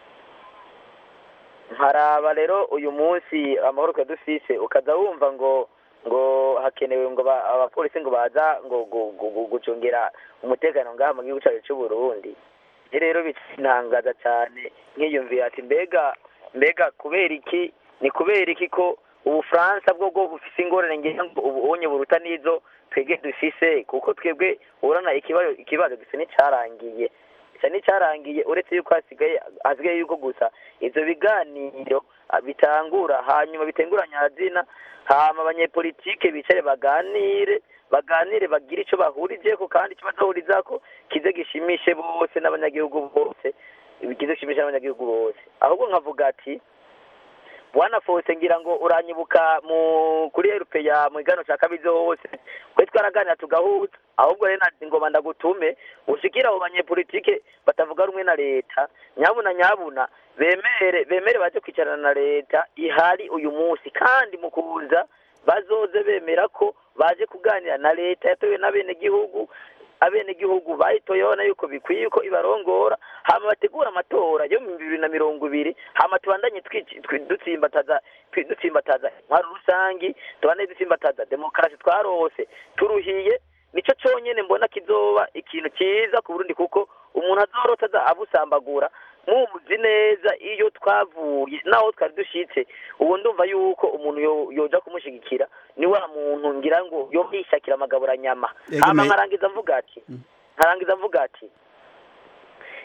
nkaraba rero uyu munsi amahoro twe dufise ukaza wumva ngo ngo hakenewe ngo ba- abapolisi ngo baza ngo gu- gu- gu- gucungira umutekano ngaha mu gihugu cyacu cy'u Burundi ni rero bitangaza cyane nkiyumvira ati mbega mbega kubera iki ni kubera iki ko ubufaransa bwo bwo bufise ingorane ngira ngo ubu unye buruta n'izo twebwe dufise kuko twebwe urana ikibazo ikibazo gisa n'icyarangiye gisa n'icyarangiye uretse yuko hasigaye hasigaye yuko gusa ivyo biganiro ah, bitangura hanyuma bitenguranya hazina hama abanyepolitike bicare baganire baganire bagire ico bahurijeko kandi ico bazahurizako kize gishimishe bose n'abanyagihugu bose kize gishimishe n'abanyagihugu bose ahubwo nkavuga ati bwana fose ngira ngo uranyibuka mu kuri erupe ya mu igano ca kabizi hose kwe twaraganira tugahuza ahubwo rero nati ngoma ndagutume ushikira abo banyepolitike batavuga rumwe na leta nyabuna nyabuna bemere bemere baje kwicarana na leta ihari uyu munsi kandi mu kuza bazoze bemera ko baje kuganira na leta yatowe n'abenegihugu abenegihugu bayitoye babona yuko bikwiye ko ibarongora hama bategura amatora yo mu bibiri na mirongo ibiri hama tubandanye twici- twi- dutsimbataza twi- dutsimbataza intwaro rusangi tubandanye dutsimbataza demokarasi twarose turuhiye nico conyene mbona kizoba ikintu cyiza ku Burundi kuko umuntu azorota aza abusambagura muzi neza iyo twavuye naho twari dushitse ubu ndumva yuko umuntu yo- yoja kumushigikira ni wa muntu ngira ngo yo yishakira amagaburanyama Ego hama me- nkarangiza mvuga ati nkarangiza mvuga ati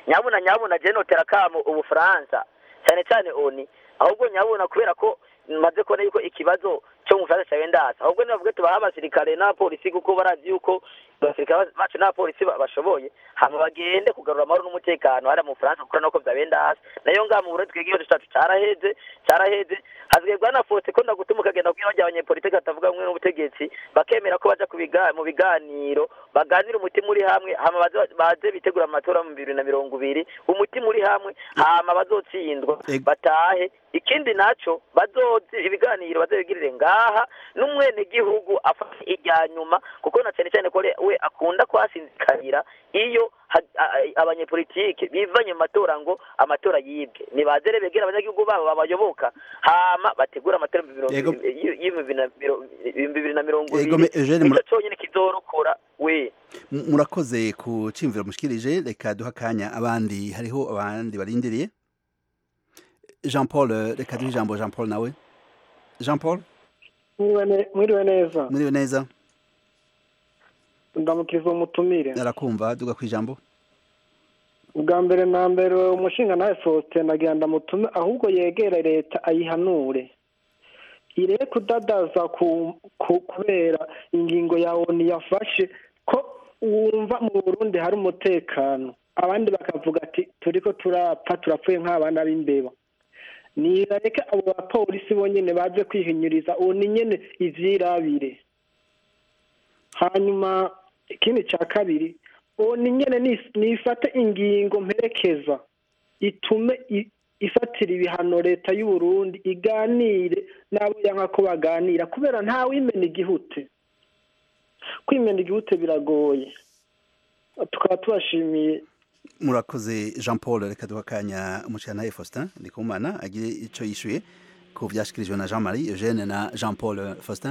nyabuna nyabuna je notera kamo ubufaransa cyane cyane oni ahubwo nyabuna kubera ko maze kubona yuko ikibazo cyo mu Faransa cyawe ndasa ahubwo nibavuge tubaha abasirikare n'abapolisi kuko barazi yuko abasirikare bacu n'abapolisi ba- bashoboye hama bagende kugarura amahoro n'umutekano hariya mu Faransa kuko nuko byabaye ndasa nayo ngaha mu Burundi twebwe igihugu cyacu caraheze caraheze hazwebwa na fote ko ndagutuma ukagenda kubwira bajya abanyepolitike batavuga rumwe n'ubutegetsi bakemera ko baja ku biga- mu biganiro baganira umutima uri hamwe hama baze- baze bitegura amatora mu bibiri na mirongo ibiri umutima uri hamwe hama bazotsindwa batahe ikindi naco bazoze ibiganiro bazabigirire ngaha n'umwenegihugu afata irya nyuma kuko na cyane cyane ko re- we akunda kwasinzikarira iyo ha- a- a- abanyepolitike bivanye mu matora ngo amatora yibwe nibaze rero begera abanyagihugu babo babayoboka hama bategura amatora mu mirongo Yego. ibiri- y- y'ibihumbi na miro- ibihumbi bibiri na mirongo Yego, ibiri me- Eugene, nico mura- conyene kizorokora we M- murakoze ku cimviro mushikirije reka duha akanya abandi hariho abandi barindiriye jean paul eh, reka duhe ijambo jean paul nawe jean paul Mwiriwe ne- mwiriwe neza muriwe neza ndamukiriza umutumire arakumva duga ku ijambo ubwa mbere na mbere umushinga nawe faustin nagira ndamutume ahubwo yegere leta ayihanure ireke kudadaza ku, ku, kubera ingingo ya oni yafashe ko wumva mu burundi hari umutekano abandi bakavuga ati turiko turapfa turapfuye nk'abana b'imbeba nirareke abo bapolisi bonyene baje kwihinyuriza oni nyene ivyirabire hanyuma ikindi cya kabiri oni nyene nis- nifate ingingo mperekeza itume i- ifatira ibihano leta y'u Burundi iganire n'abo yanka ko baganira kubera nta wimena igihute kwimena igihute biragoye tukaba tubashimiye murakoze jean paul reka duha akanya umushikiranaye faustin ndikumana agire ico yishuye ku vyashikirijwe na jean marie eugene na jean paul faustin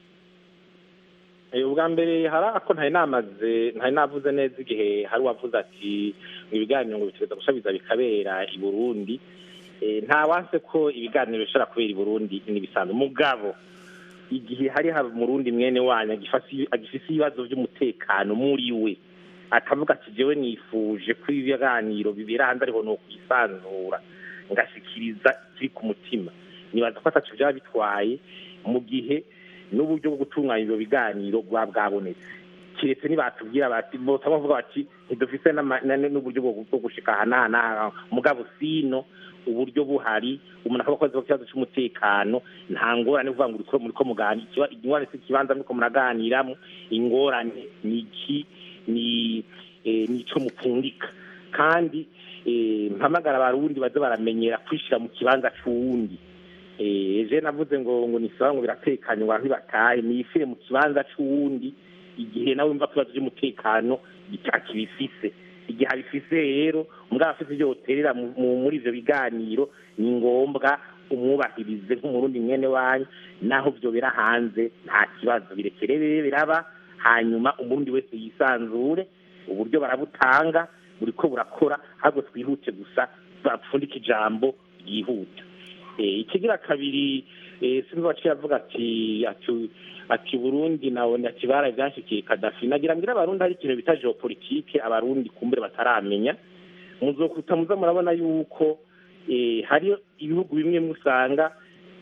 Eh, ubwa mbere hari ako ntari namaze ntari navuze neza igihe hari uwavuze ati ngo ibiganiro ngo bitegereza gushabiza bikabera i burundi Eh, nta wanse ko ibiganiro bishobora kubera i burundi n'ibisanzwe mugabo igihe hari haba umurundi mwene wanyu agifasi- agifise ibibazo by'umutekano muri we akavuga ati jewe nifuje ko ibiganiro bibera hanze ariho no kwisanzura ngashikiriza kiri ku mutima nibaza ko ataco byaba bitwaye mu gihe n'uburyo bwo gutunganya ibyo biganiro bwa bwabonetse kiretse nibatubwira bati bose bavuga bati ntidufise n'ama- na- n'uburyo bwo bwo gushika aha n'aha n'aha mugabo sino uburyo buhari umuntu akaba akoze ikibazo cy'umutekano nta ngorane uvuga ngo uriko muriko muganira ikiba- ingorane si ikibanza muriko muraganiramo ingorane ni iki ni eh, ni ico mupfundika kandi eh, mpamagara abarundi baze baramenyera kwishira mu kibanza c'uwundi eh je navuze ngo ngo nisaba ngo biratekanye ngo ntibatahe nifire mu kibanza c'uwundi igihe nawe mva kibazo cy'umutekano bitakibifise igihe abifise rero mugabo afise ibyo yoterera mu- mu- muri ivyo biganiro ni ngombwa umwubahirize nk'umurundi mwene wanyu naho vyo bira hanze nta kibazo birekere bibe biraba hanyuma umurundi wese yisanzure uburyo barabutanga buriko burakora ahubwo twihute gusa bapfundika ijambo ryihuta Eh, ikigira kabiri eh, sinzi waciye avuga ati ati ati burundi nawe ati baraye byashikiye kadafi nagira ngira abarundi hari ikintu bita geopolitike abarundi kumbure bataramenya muzokuta muza murabona yuko eh, hari ibihugu bimwe musanga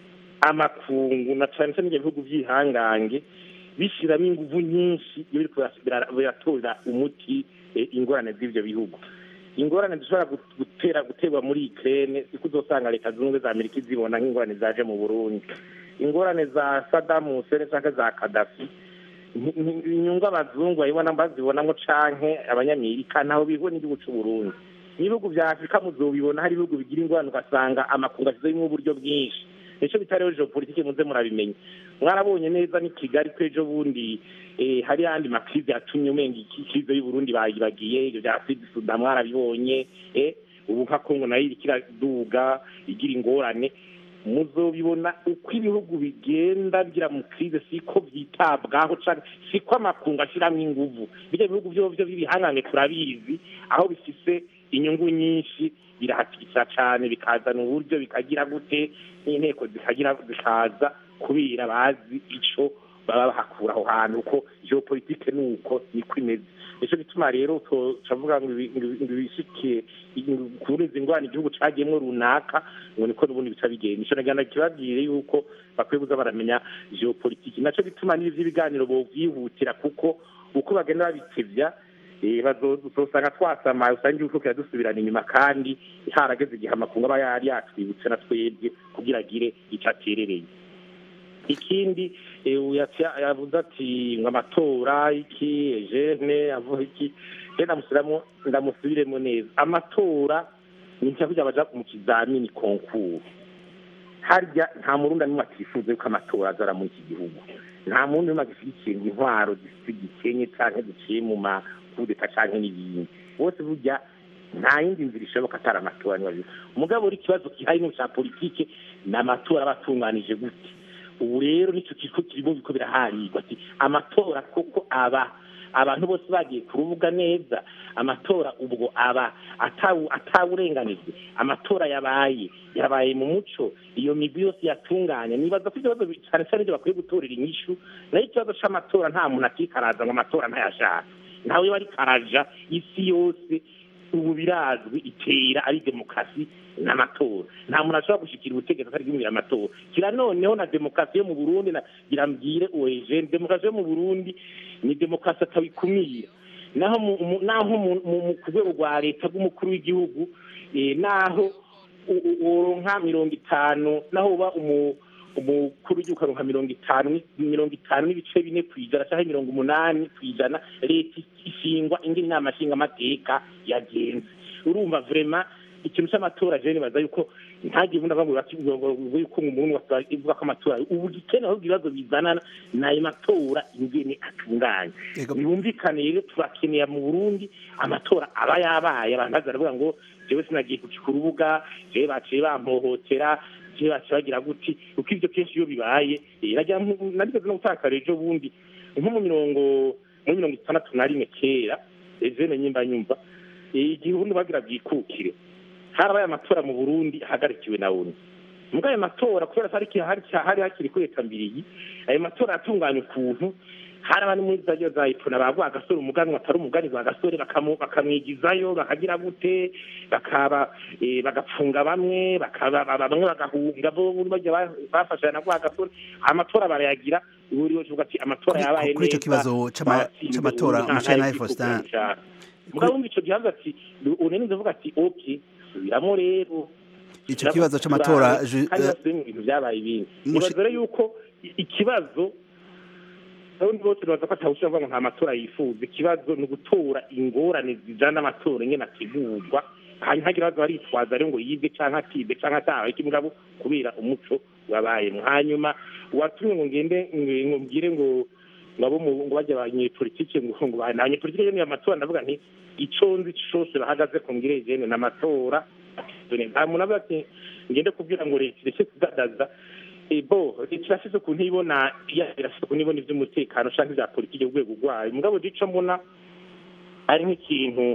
amakungu na cyane cyane ibyo bihugu by'ihangange bishyiramo ingufu nyinshi iyo biriko bira- biratorera umuti eh, ingorane z'ivyo bihugu ingorane zishobora gut- gutera guterwa muri Ukraine siko uzosanga leta zunze ubumwe za Amerika izibona nk'ingorane zaje mu Burundi ingorane za Saddam Hussein canke za Gaddafi ni- ni- inyungu abazungu babibona bazibonamo canke abanyamerika ntaho bihura n'igihugu c'u Burundi ibihugu vya Afurika muzobibona hari ibihugu bigira ingorane ugasanga amakungu ashizemo uburyo bwinshi nico bita rero geopolitike muze murabimenya mwarabonye neza ni Kigali ko ejo bundi eh, hari yandi makrize yatumye umenga iki krize y'u Burundi bayibagiye ibyo bya Sud Sudan mwarabibonye eh, ubu nka Kongo nayo iriko iraduga igira ingorane muzobibona uko ibihugu bigenda bigira mu krize siko vyitabwaho canke siko amakungu ashiramwo inguvu birya bihugu vyovyo b'ibihangange turabizi aho bifise inyungu nyinshi birahatikisa cane bikazana uburyo bikagira gute n'inteko zikagira zikaza kubera bazi ico baba bahakura aho hantu ko geopolitike ni uko niko imeze nicyo gituma rero turavuga ngo ibishikiye kuri izi ngwani igihugu cagiyemwo runaka ngo niko n'ubundi bica bigenda ico nagana kibabwire yuko bakwiye kuza baramenya geopolitike naco gituma n'ibi vy'ibiganiro bovyihutira kuko uko bagenda babitevya bazosanga twasamaye usanga igihugu kiradusubirana inyuma kandi harageze igihe amakungu aba yari yatwibutse na twebwe kugira agire ico aterereye ikindi yavuze ati ngo amatora iki ejene avuga iki rero ndamusubiramo ndamusubiremo neza amatora ni nshya kugira baja mu kizamini konkuru harya nta murundi n'umwe atifuza yuko amatora azara muri iki gihugu nta murundi n'umwe agishyigikiye ngo intwaro zifite igikenye canke ziciye mu makudeta canke n'ibindi bose burya nta yindi nzira ishoboka atari amatora nibabizi umugabo uri ikibazo gihari no ca politike ni amatora aba atunganije gute ubu rero nicyo kiriko kirimo biko biraharirwa ati amatora koko aba abantu bose bagiye ku rubuga neza amatora ubwo aba atawurenganijwe amatora yabaye yabaye mu muco iyo migwi yose yatunganya nibaza ko ikibazo cyane cyane ibyo bakwiye gutorera inyishu nayo ikibazo c'amatora nta muntu akikaraza ngo amatora ntayashaka ntawe bari karaja isi yose ubu birazwi itera ari demokarasi n'amatora nta muntu ashobora gushikira ubutegetsi atari bwimira amatora kira noneho na demokarasi yo mu burundi nagira mbwire oegene demokarasi yo mu burundi ni demokarasi atabikumira naho naho ku rwego rwa leta rw'umukuru w'igihugu naho woronka mirongo itanu naho uba umukuru w'igihugu akaronka mirongo itanu mirongo itanu n'ibice bine ku ijana cyangwa mirongo umunani ku ijana leta ishingwa indi nama nshingamateka yagenze urumva vrema ikintu cy'amatora je nibaza yuko ntagiye ubundi avuga ngo yuko umuntu ivuga ko amatora ubu gikene ahubwo ibibazo bizana n'ayo matora ingene atunganye ntibumvikane rero turakeneye mu burundi amatora aba yabaye abantu baza baravuga ngo jewe sinagiye kucika urubuga jewe baciye bampohotera jewe baciye bagira guti uko ivyo kenshi iyo bibaye narigeze no gutakara ejo bundi nko mu mirongo muri mirongo itandatu na rimwe kera ejene nyimba nyumva igihe ubundi bagira bwikukire harabaye amatora mu burundi ahagarikiwe na oni mbwa ayo matora kubera ko hari hakiri kuri leta mbirigi ayo matora yatunganya ukuntu hari abandi muri za za ipfuna bavuga agasore umuganwa atari umuganirwa agasore bakamwigizayo bakagira gute bakaba bagapfunga bamwe bamwe bagahunga bo bajya bafashanya na agasore amatora barayagira buri wese uvuga ati amatora yabaye neza kuri icyo kibazo c'amatora mushana Faustin mugabo wumva ico gihanza ati unene ndavuga ati okay subiramo rero icyo kibazo c'amatora kandi basubiye mu bintu byabaye ibindi nibaza rero yuko ikibazo abarundi bose baza ko atawushobora kuvuga ngo nta matora yifuza ikibazo ni ugutora ingorane zijana n'amatora ingene ategurwa hanyuma hagira baza baritwaza rero ngo yibwe canke atibwe canke atahawe kimugabo kubera umuco wabayemo hanyuma watumye ngo ngende ngo mbwire ngo ngabo ngo bajya abanyepolitike ngo ngo abanyepolitike nyene amatora ndavuga nti ico nzi cose bahagaze ku ngire jene n'amatora nta muntu avuga ati ngende kubwira ngo leta ireke kudadaza bo leta irafise ukuntu ibona irafise ukuntu ibona ivy'umutekano canke ivya politike ku rwego rwayo mugabo ico mbona ari nk'ikintu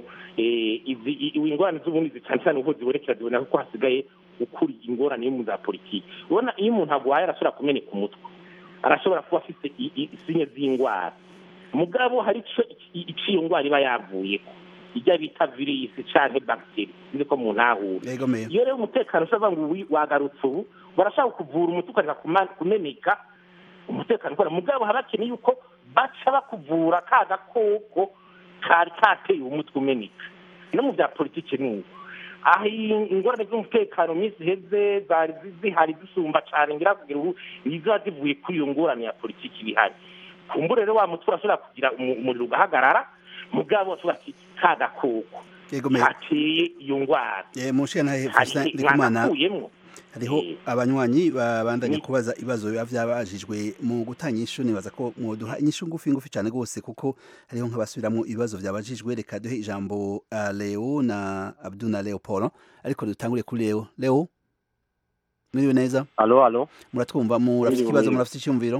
ingorane z'ubundi cyane cyane uko zibonekera ziboneka ko hasigaye ukuri ingorane yo mu za politiki ubona iyo umuntu agwaye arashobora kumeneka umutwe arashobora kuba afite isinye z'indwara mugabo hari ico iyo ndwara iba yavuyeko ijya bita virisi canke bagiteri sinzi ko umuntu ahura iyo rero umutekano ushobora ngo wagarutse ubu barashaka kuvura umuti ukareka kumeneka umutekano ukora mugabo haba hakeneye yuko baca bakuvura ka gakoko kari kateye umutwe umeneka no mu bya politiki ni uko aho ingorane z'umutekano minsi iheze zari zihari zisumba cyane ngira kugira ubu niziba zivuye kuri iyo ngorane ya politiki bihari kumbure rero wa mutwe urashobora kugira umuriro ugahagarara mugabo tuba ati ka gakoko kateye iyo ndwara mushana Faustin Ndikumana hariho abanywanyi babandanya kubaza ibibazo biba byabajijwe mu gutanga inyishu nibaza ko mwoduha inyishu ngufi ngufi cyane rwose kuko hariho nk'abasubiramo ibibazo byabajijwe reka duhe ijambo uh, Leo na Abdul na Leopold ariko dutangure kuri Leo Leo mwiriwe neza alo alo muratwumva murafite ikibazo murafite icyumviro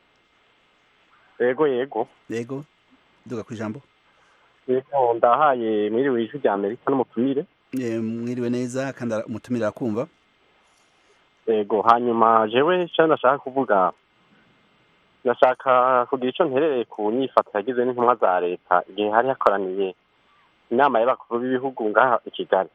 yego yego yego duga ku ijambo yego ndahaye mwiriwe ijwi rya Amerika n'umutumire mwiriwe neza kandi umutumire arakumva yego hanyuma jewe icyo nashaka kuvuga ndashaka kugira icyo nterereye ku nyifato yagize n'intumwa za leta igihe hari hakoraniye inama y'abakuru b'ibihugu ngaha i kigali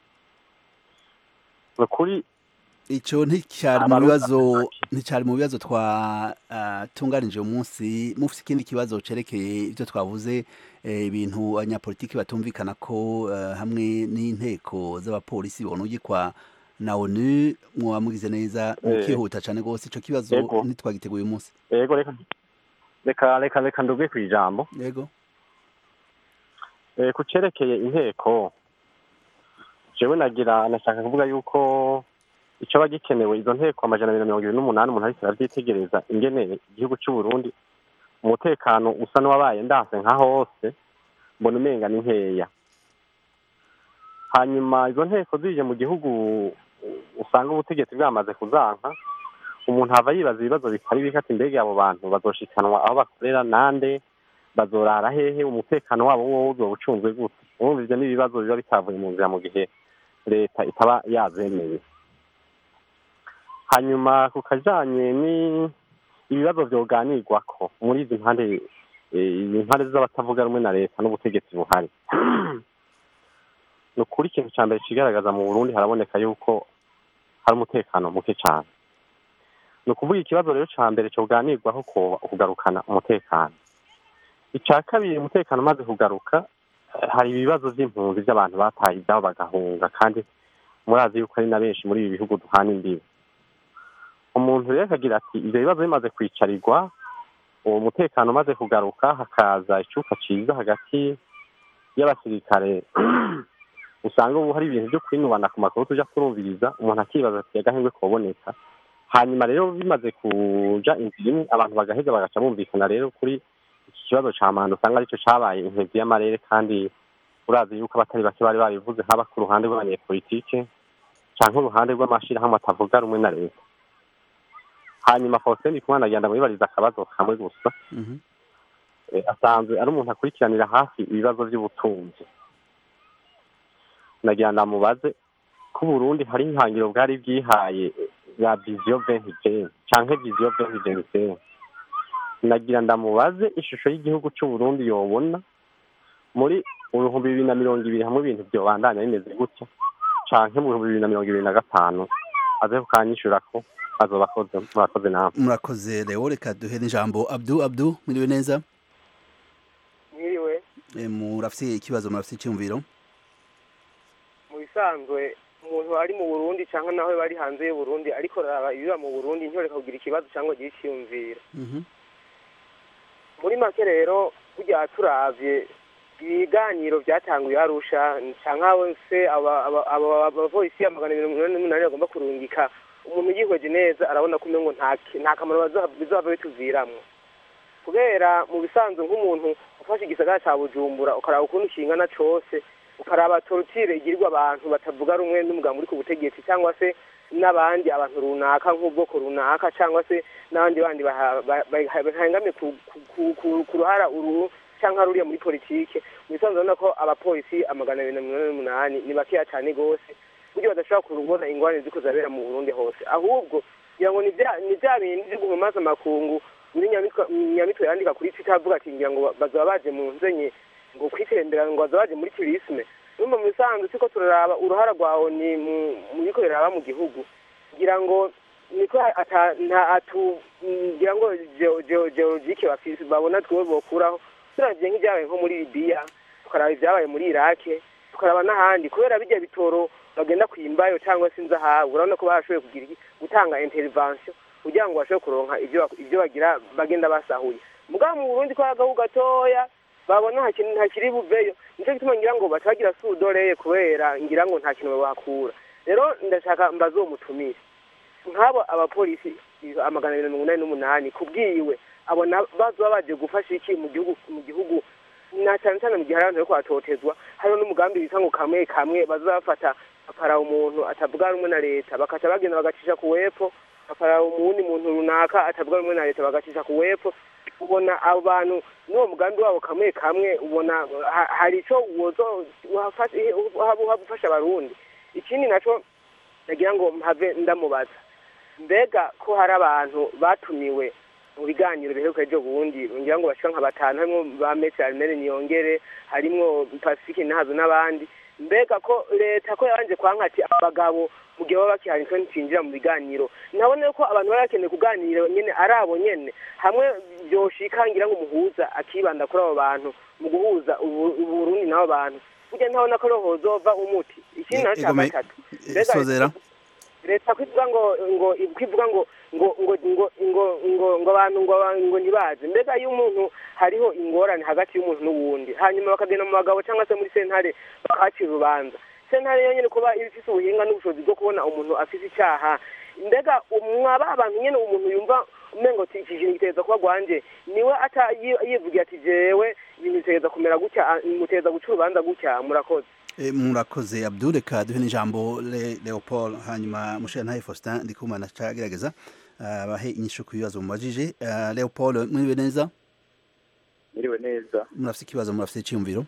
ni ukuri icyo nticyari mu Abarundi bibazo nticyari mu bibazo twatunganije uyu munsi mufite ikindi kibazo cerekeye ibyo twavuze eh, ibintu abanyapolitiki batumvikana ko eh, hamwe n'inteko z'abapolisi bonugikwa na onu mwaba mugize neza Eh. mukihuta cyane rwose icyo kibazo Yego. ntitwagiteguye uyu munsi yego reka reka reka reka nduge ku ijambo yego Eh, ku cerekeye inteko jewe nagira nashaka kuvuga yuko icyo aba gikenewe izo nteko amajana abiri na mirongo ibiri n'umunani umuntu ariko aravyitegereza ingene igihugu cy'u Burundi umutekano usa n'uwabaye ndanse nka hose mbona umenga ni nkeya hanyuma izo nteko zije mu gihugu usanga ubutegetsi bwamaze kuzanka umuntu ava yibaza ibibazo bitari bike ati mbega abo bantu bazoshikanwa aho bakorera nande bazorara hehe umutekano wabo wowe uzoba ucunzwe gute urumva ivyo ni ibibazo biba bitavuye mu nzira mu gihe leta itaba yazemeye hanyuma ku kajanye ni ibibazo vyoganirwako muri izi mpande eh, izi mpande z'abatavuga rumwe na leta n'ubutegetsi buhari ni ukuri ikintu ca mbere cigaragaza mu burundi haraboneka yuko hari umutekano muke cane ni ukuvuga ikibazo rero ca mbere coganirwaho ko kugarukana umutekano ica kabiri umutekano umaze kugaruka eh, hari ibibazo vy'impunzi vy'abantu bataye ivyabo bagahunga kandi murazi yuko ari na benshi muri ibi bihugu duhana imbibi umuntu rero akagira ati ivyo bibazo bimaze kwicarirwa uwo mutekano umaze kugaruka hakaza icuka ciza hagati y'abasirikare usanga ubu hari ibintu vyo kwinubana ku makuru tuja turumviriza umuntu akibaza ati agahengwe koboneka hanyuma rero bimaze kuja inzira imwe abantu bagaheza bagaca bumvikana rero kuri iki kibazo ca manda usanga arico cabaye intezi y'amarere kandi urazi yuko abatari bake bari babivuze haba ku ruhande rw'abanyepolitike canke uruhande rw'amashirahamwe atavuga rumwe na leta hanyuma Faustin Ndikumana agenda mwibariza akabazo kamwe gusa Mhm. Eh, asanzwe ari umuntu akurikiranira hafi ibibazo vy'ubutunzi nagira ndamubaze ko Burundi hari ihangiro bwari bwihaye ya vision 2020 canke vision 2025 nagira ndamubaze ishusho y'igihugu c'u Burundi yobona muri ibihumbi bibiri na mirongo ibiri hamwe ibintu vyobandanya bimeze gutya canke mu bihumbi bibiri na mirongo ibiri na gatanu aze kukanyishura ko azoba akoze murakoze nawe murakoze rero reka duhe n'ijambo abdu abdu mwiriwe neza mwiriwe Eh, murafise ikibazo murafise icyumviro mu bisanzwe umuntu ari mu burundi cyangwa nawe bari hanze y'u burundi ariko raba ibiba mu burundi ntiyoreka kugira ikibazo cyangwa agire icyiyumviro Mhm. muri make rero burya turavye ibiganiro byatanguye arusha cyangwa se aba- aba- aba- abapolisi ya magana abiri na mirongo inani n'umunani bagomba kurungika umuntu yihweje neza arabona ko umengo nta ki- nta kamaro bazoha- bizohava bituviramwo kubera mu bisanzwe nk'umuntu ufashe igisagara ca bujumbura ukaraba ukuntu kingana cose ukaraba torutire igirirwa abantu batavuga rumwe n'umugambi uri ku butegetsi cyangwa se n'abandi abantu runaka nk'ubwoko runaka cyangwa se n'abandi bandi baha- ba- ba- bahangame ku, ku, ku, ku, ku ruhara uru cyangwa ruriya muri politike mu bisanzwe urabona ko abapolisi amagana abiri na mirongo inani n'umunani ni bakeya cyane rwose buryo badashobora kubona ingorane ziko zabera mu burundi hose ahubwo kugira ngo ni bya- ni bya bindi byo guhumaza amakungu muri Nyamitwe- nyamitwe yandika kuri twitter avuga ati ngira ngo bazaba baje mu nzenye ngo kwitembera ngo bazaba baje muri turisme urumva mu bisanzwe siko turaraba uruhara rwawe ni mu- mu biko biraba mu gihugu kugira ngo niko ata nta atu ngira ngo geo- geo- geologike bafise babona twe bokuraho turavye nk'ibyabaye nko muri libiya tukaraba ibyabaye muri irake tukaraba n'ahandi kubera bijya bitoro bagenda kwimbayo cyangwa se inzahabu urabona ko barashoboye kugira iki gutanga intervention kugira ngo bashobore kuronka ibyo bak- ibyo bagira bagenda basahuye mugabo mu burundi ko hari agahu gatoya babona nta kintu nta kiri buveyo nicyo gituma ngira ngo baca bagira sudoreye kubera ngira ngo nta kintu bahakura rero ndashaka mbaze uwo mutumire nk'abo abapolisi amagana abiri na mirongo inani n'umunani kubwiwe abona bazoba baje gufasha iki mu gihugu mu gihugu na cyane cyane mu gihe hari abantu bariko batotezwa hariho n'umugambi wita ngo kamwe kamwe bazafata bakaraba umuntu atavuga rumwe na leta bakaca bagenda bagacisha ku wepfo bakaraba umuwundi muntu runaka atavuga rumwe na leta bagacisha ku wepfo ubona abo bantu n'uwo mugambi wabo kamwe kamwe ubona ha- hari ico wozo waba ufasha abarundi ikindi naco nagira ngo mpave ndamubaza mbega ko hari abantu batumiwe mu biganiro biheruka ejo bundi ngira ngo bashika nka batanu harimwo ba Messi Armel Niyongere harimwo Pacifique Nahazo n'abandi mbega ko leta ko yabanje kwanka ati abagabo mu gihe baba bakihari niko ntinjira mu biganiro nabone ko abantu bari bakeneye kuganira nyene ari abo nyene hamwe vyoshika ngira ngo umuhuza akibanda kuri abo bantu mu guhuza ubu- uburundi n'abo bantu burya ntabona ko roho hozova umuti ikindi naco ca Egome- gatatu eh, Mbega sozera leta kwivuga ngo ngo kwivuga ngo ngo ngo ngo ngo ngo ngo abantu ngo aba- ngo ntibaze mbega iyo umuntu hariho ingorane hagati y'umuntu n'uwundi hanyuma bakagenda mu bagabo cyangwa se muri sentare bakahacira urubanza sentare yonyine kuba iba ifise ubuhinga n'ubushobozi bwo kubona umuntu afise icyaha mbega mwaba abantu nyene umuntu yumva umengo ati iki kintu giteza kuba gwanje niwe ata yi- yivugira ati jewe ibintu biteza kumera gutya ah, muteza guca urubanza gutya murakoze Eh, murakoze abdul reka duhe n'ijambo Le- leopold hanyuma mushirantahe faustin ndikumana cagerageza ah, bahe inyishu ku bibazo mubajije Ah, leopold mwiriwe neza Miriwe neza murafise ikibazo murafise iciyumviro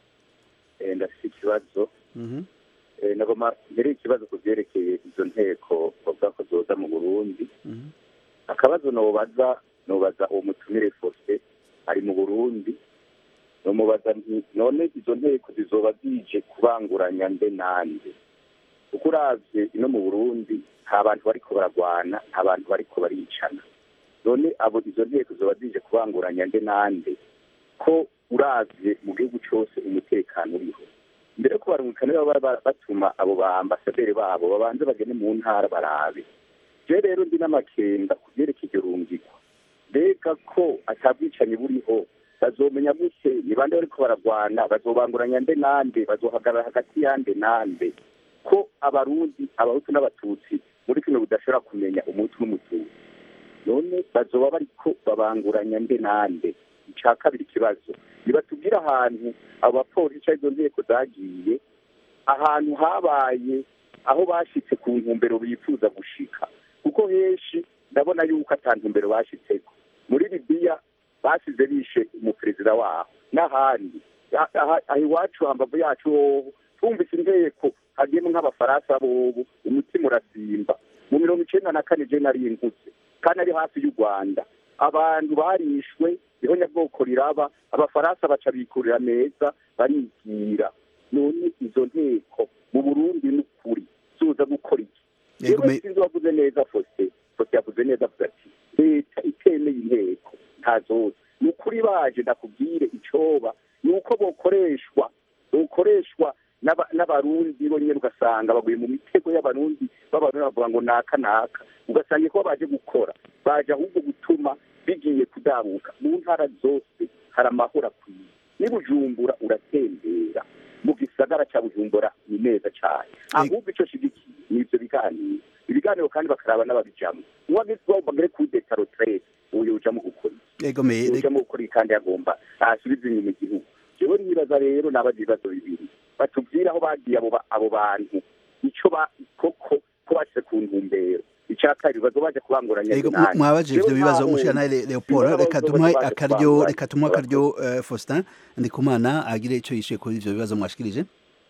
eh, ndafite ikibazo Mhm. Eh, nagoma mbere ikibazo ku byerekeye izo nteko bavuga ko zoza mu burundi Mhm. akabazo nobaza nobaza uwo mutumire fose ari mu burundi nomubaza nti none izo nteko zizoba zije kubanguranya nde nande kuko uravye ino mu burundi nta bantu bariko baragwana nta bantu bariko baricana none abo izo nteko zoba zije kubanguranya nde nande ko uravye mu gihugu cose umutekano uriho mbere yo kubarungikana baba ba- batuma abo ba ambasaderi babo babanze bagene mu ntara barabe je rero ndi n'amakenga ku vyerekeye iryo rungikwa mbega ko atabwicanyi buriho bazomenya gute ni bande bariko baragwana bazobanguranya nde nande bazohagarara hagati yande nande ko abarundi abahutu n'abatutsi muri kino budashobora kumenya umutu n'umututsi none bazoba bariko babanguranya nde nande ica kabiri ikibazo nibatubwire ahantu abo bapolisi arizo nteko zagiye ahantu habaye aho bashitse ku ntumbero bifuza gushika kuko henshi ndabona yuko ata ntumbero bashitseko muri libiya basize bishe umuperezida waho n'ahandi Ah- aha- aha iwacu hambavu yacu hoho twumvise inteko hagiyemo nk'abafaransa bobo umutima urasimba mu mirongo icenda na kane je nari nkutse kandi ari hafi y'u rwanda abantu barishwe niho nyabwoko riraba abafaransa baca bikurira neza barigira none izo nteko mu burundi n'ukuri zuza gukora iki Yego, yewe me- sinzi wavuze neza fose fose yavuze neza avuga ati leta itemeye inteko ntazoza ni ukuri baje ndakubwire icoba ni uko bokoreshwa bokoreshwa n'aba- n'abarundi bonyene ugasanga baguye mu mitego y'abarundi b'abarundi bavuga ngo naka naka ugasanga ko baje gukora baje ahubwo gutuma bigiye kudabuka mu ntara zose hari amahoro akwiye n'i bujumbura uratembera mu gisagara cya bujumbura ni neza cyane ahubwo icyo shigikiye ni ibyo biganiro ibiganiro kandi bakaraba n'ababijamo uwagiswa bagere kuri detaro trade uyu ujamo gukora egomeye iki ujamo gukora iki kandi yagomba asubiza inyuma igihugu jewe nibaza rero nabaza ibibazo bibiri batubwire aho bagiye abo ba- abo bantu ico ba koko ko bashyize ku ntumbero icya kabiri bazo baje kubanguranya Ego, nani. mwabaje ivyo Jewe bibazo ntaho mushirantahe Le- leopold sinzi reka abazo tumuhe baje akaryo kubanguranya. reka tumuhe akaryo eh, faustin ndikumana agire ico yishuye kuri ivyo bibazo mwashikirije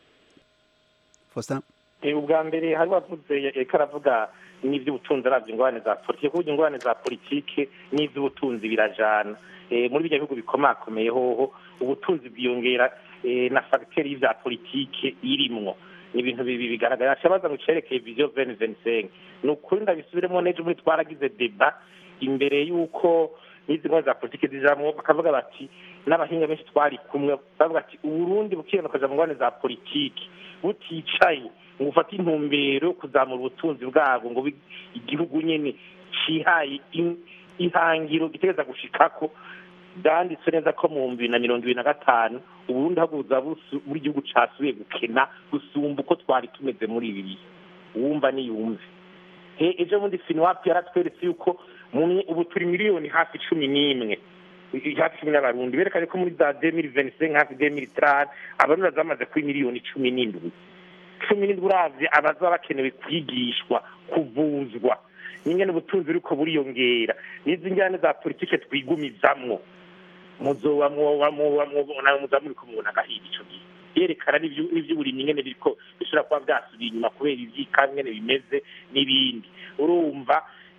faustin Eh, ubwa mbere hari wavuze reka aravuga n'ivy'ubutunzi aravye ingorane za politike kuburyo ingorane za politike n'ivy'ubutunzi birajana Eh, muri birya bihugu bikomakomeye hoho ubutunzi bwiyongera eh, na fagiteri y'ivya politike irimwo ni ibintu bibi bigaragara shabaza ngo cerekeye vision veni venisenke ni ukuri ndabisubiremo n'ejo muri twaragize deba imbere y'uko n'izi ngorane za politike zijamwo bakavuga bati n'abahinga benshi twari kumwe bavuga ati uburundi bukirana ukaja mu ngorane za politike buticaye ngo ufate intumbero yo kuzamura ubutunzi bwabwo ngo bi- igihugu nyene cihaye in- ihangiro gitegereza gushikako byanditswe neza ko mu bihumbi bibiri na mirongo ibiri na gatanu uburundi haguza busu- buri gihugu casubiye gukena gusumba uko twari tumeze muri ibi bihe uwumva niyumve he ejo bundi finiwapi yaratweretse yuko mu mye- ubu turi miliyoni hafi cumi n'imwe I- hafi cumi n'abarundi berekanye ko muri za demiri venisenke hafi demiri tarani abarundi bazamaze kuri miliyoni cumi n'indwi cumi n'indwi uravye abazaba bakenewe kwigishwa kuvuzwa n'ingene ubutunzi buriko buriyongera n'izi njyane za politike twigumizamwo muzoba mwoba mwoba mwoba muza muriko mubona agahiga ico gihe yerekana n'ivyu- n'ivy'uburimyi ingene biriko bishobora kuba vyasubiye inyuma kubera ivyika ingene bimeze n'ibindi urumva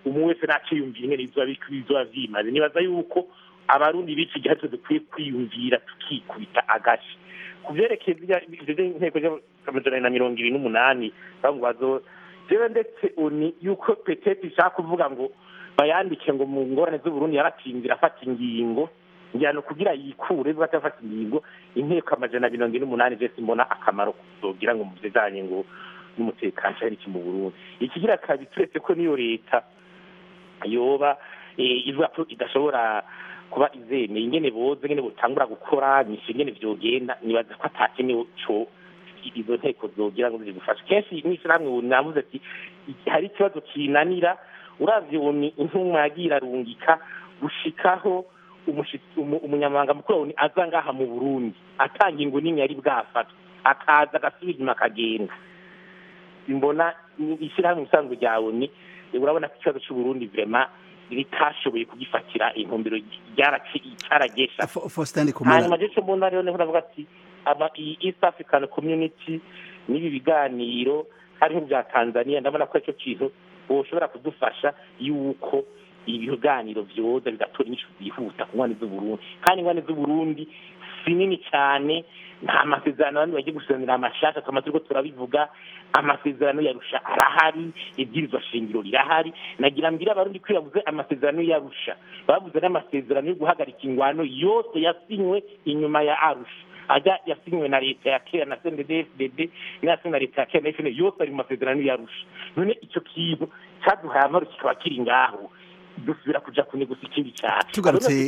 umwe wese naciyumvira ingene bizoba bizoba vyimaze nibaza yuko abarundi b'iki gihe twe dukwiye kwiyumvira tukikubita agashi ku vyerekeye ivyo inteko y'amajana na mirongo ibiri n'umunani bavuga ngo bazo jewe ndetse uni yuko petete ishaka kuvuga ngo bayandike ngo mu ngorane z'uburundi yaratinzira afata ingingo njyana kugira yikure biba atafata ingingo inteko amajana mirongo ine n'umunani je simbona akamaro kuzogira ngo mu bijanye ngo n'umutekano cyari iki mu burundi ikigira kabiri turetse ko niyo leta yoba ivuga ko idashobora kuba izemeye ingene boze ingene butangura gukora nyinshi ingene vyogenda nibaza ko atakenewe co izo nteko zogira ngo zigufashe kenshi n'ishyirahamwe ubu navuze ati hari ikibazo kinanira uravye ubu intumwa yagiye irarungika gushikaho umunyamabanga mukuru wawe aza ngaha mu burundi atanga ingo nini yari bwafatwa akaza agasubira inyuma akagenda mbona ishyirahamwe ubusanzwe ryawe ni urabona ko ikibazo cy'uburundi vrema ritashoboye kugifatira intumbero cyaragesha hanyuma je co mbona rero niho navuga ati aba iyi east african community n'ibi biganiro hariho bya tanzania ndabona ko icyo kintu boshobora kudufasha yuko ibiganiro vyoza bigatora inyishu zihuta ku ngwane z'uburundi kandi ingwane z'uburundi si nini cyane nta masezerano bandi bagiye gusiranira amashaka twamaze turiko turabivuga amasezerano yarusha arahari ibwirizwa shingiro rirahari nagira mbire abarundi ko yavuze amasezerano yarusha bavuze n'amasezerano yo guhagarika ingwano yose yasinywe inyuma ya arusha ajya yasinywe na leta ya kera na CNDD-FDD n'iyasinywe na leta ya kera na FNL yose ari mu masezerano yarusha none icyo kintu cyaduhaye amahoro kikaba kiri ngaho dusubira kuja kunigusa ikindi cyacu tugarutse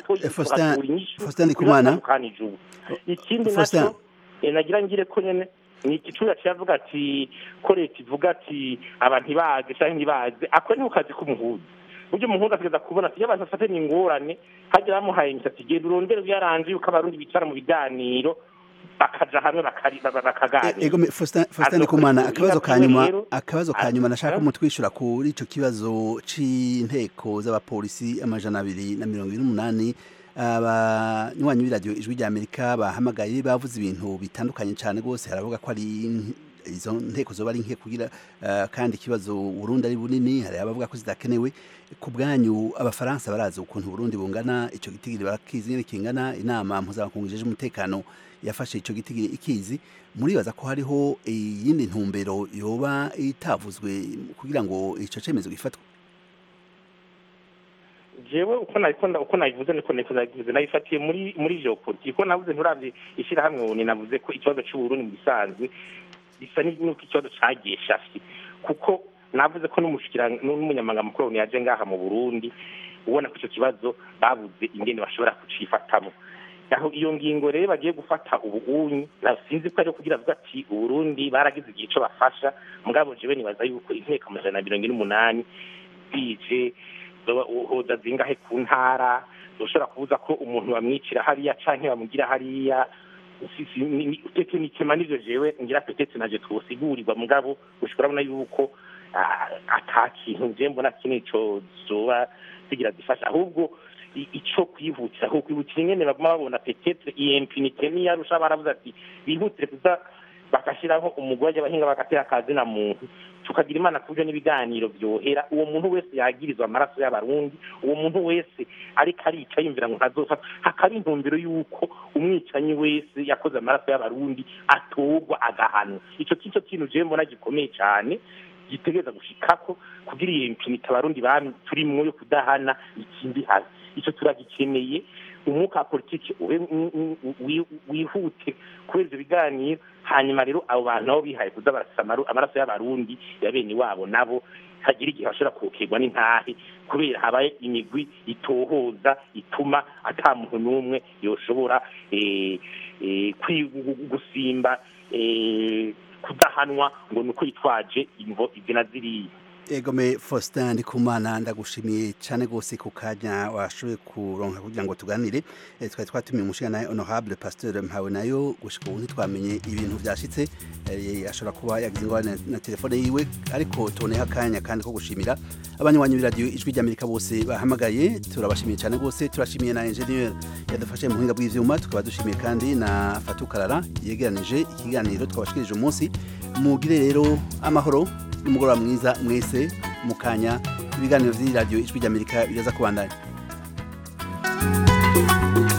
Faustin Ndikumana ikindi naco nagira ngire ko nyene ni igicura cyavuga ati ko leta ivuga ati abantu ntibaze cyangwa ntibaze ako ni kazi k'umuhuza buryo umuhuza ategeza kubona ati iyo abantu bafatanye ingorane hajya bamuhaye imisatsi genda urondere byaranje yuko abarundi bicara mu biganiro bakaja hamwe bakaganira ego Faustin Ndikumana akabazo kanyuma akabazo kanyuma nashaka mutwishura kuri ico kibazo c'inteko z'abapolisi amajana abiri na mirongo ine n'umunani abanywanyi b'iradiyo ijwi rya amerika bahamagaye bavuze ibintu bitandukanye cyane rwose haravuga ko ari izo nteko zoba ari nke kugira kandi ikibazo Burundi ari bunini hari abavuga ko zidakenewe ku bwanyu abafaransa barazi ukuntu Burundi bungana icyo gitigiri barakizi nyine kingana inama mpuzamakungu ijeje umutekano yafashe icyo gitigiri ikizi muribaza ko hariho iyindi ntumbero yoba itavuzwe kugira ngo icyo cyemezo gifatwe jewe uko nabikunda uko nabivuze niko niko nabivuze nabifatiye muri muri geopolitike uko navuze nturavye ishirahamwe ubu navuze ko ikibazo c'uburundi mu bisanzwe bisa n'uko ikibazo cagiye shafi kuko navuze ko n'umunyamabanga mukuru yaje ngaha mu burundi ubona ko icyo kibazo babuze ingene bashobora kucifatamo aho iyo ngingo rero bagiye gufata ubunyi sinzi ko ari kugira avuga ati uburundi baragize igihe ico bafasha mugabo jewe nibaza yuko inteko amajana na mirongo ine n'umunani bije hoza zingahe ku ntara ushobora kubuza ko umuntu bamwicira hariya canke bamugira hariya tekinikema nivyo jewe ngira petete naje twosigurirwa mugabo ushobora kubona yuko ata kintu je mbona kinini co zoba zigira zifasha ahubwo ico kwihutira aho kwihutira ingene baguma babona petetre iyo impunite niyarusha baravuze ati bihutire kuza bagashiraho umugore abahinga bagatera akazi na muntu tukagira imana ku buryo n'ibiganiro byohera uwo muntu wese yagirizwa amaraso y'abarundi uwo muntu wese ariko arica yumvira ngo ntazofata hakaba intumbero y'uko umwicanyi wese yakoze amaraso y'abarundi atorwa agahanwa ico kico kintu jewe mbona gikomeye cane gitegereza gushikako kugira iyo impunite abarundi turimwo yo kudahana ikindi hazi ico turagikeneye umwuka wa politiki wihute kubera ivyo biganiro hanyuma rero abo bantu nabo bihaye kuza barasa amaraso y'abarundi ya bene wabo nabo hagira igihe bashobora kukerwa n'intahe kubera habaye imigwi itohoza ituma ata muntu n'umwe yoshobora gusimba kudahanwa ngo ni uko yitwaje imvo izi na ziriya egome Faustin Ndikumana ndagushimiye cyane gose ku kanya washoboye kuronka kugira ngo tuganire e, twari twatumiye umushinga naye honorable pasteur mpawe nayo gushika ubu ntitwamenye ibintu byashitse e, ashobora kuba yagize ingorane na telefone yiwe ariko tuboneho akanya kandi ko gushimira abanywanyi b'iradiyo ijwi ry'amerika bose bahamagaye turabashimiye cyane gose turashimiye na ingenieur yadufashe mu buhinga bw'ivyuma tukaba dushimiye kandi na Fatukarara yegeranije ikiganiro twabashikirije umunsi mugire rero amahoro n'umugoroba mwiza mwese mu kanya ibiganiro vy'iradiyo ijwi ry'amerika biraza kubandanya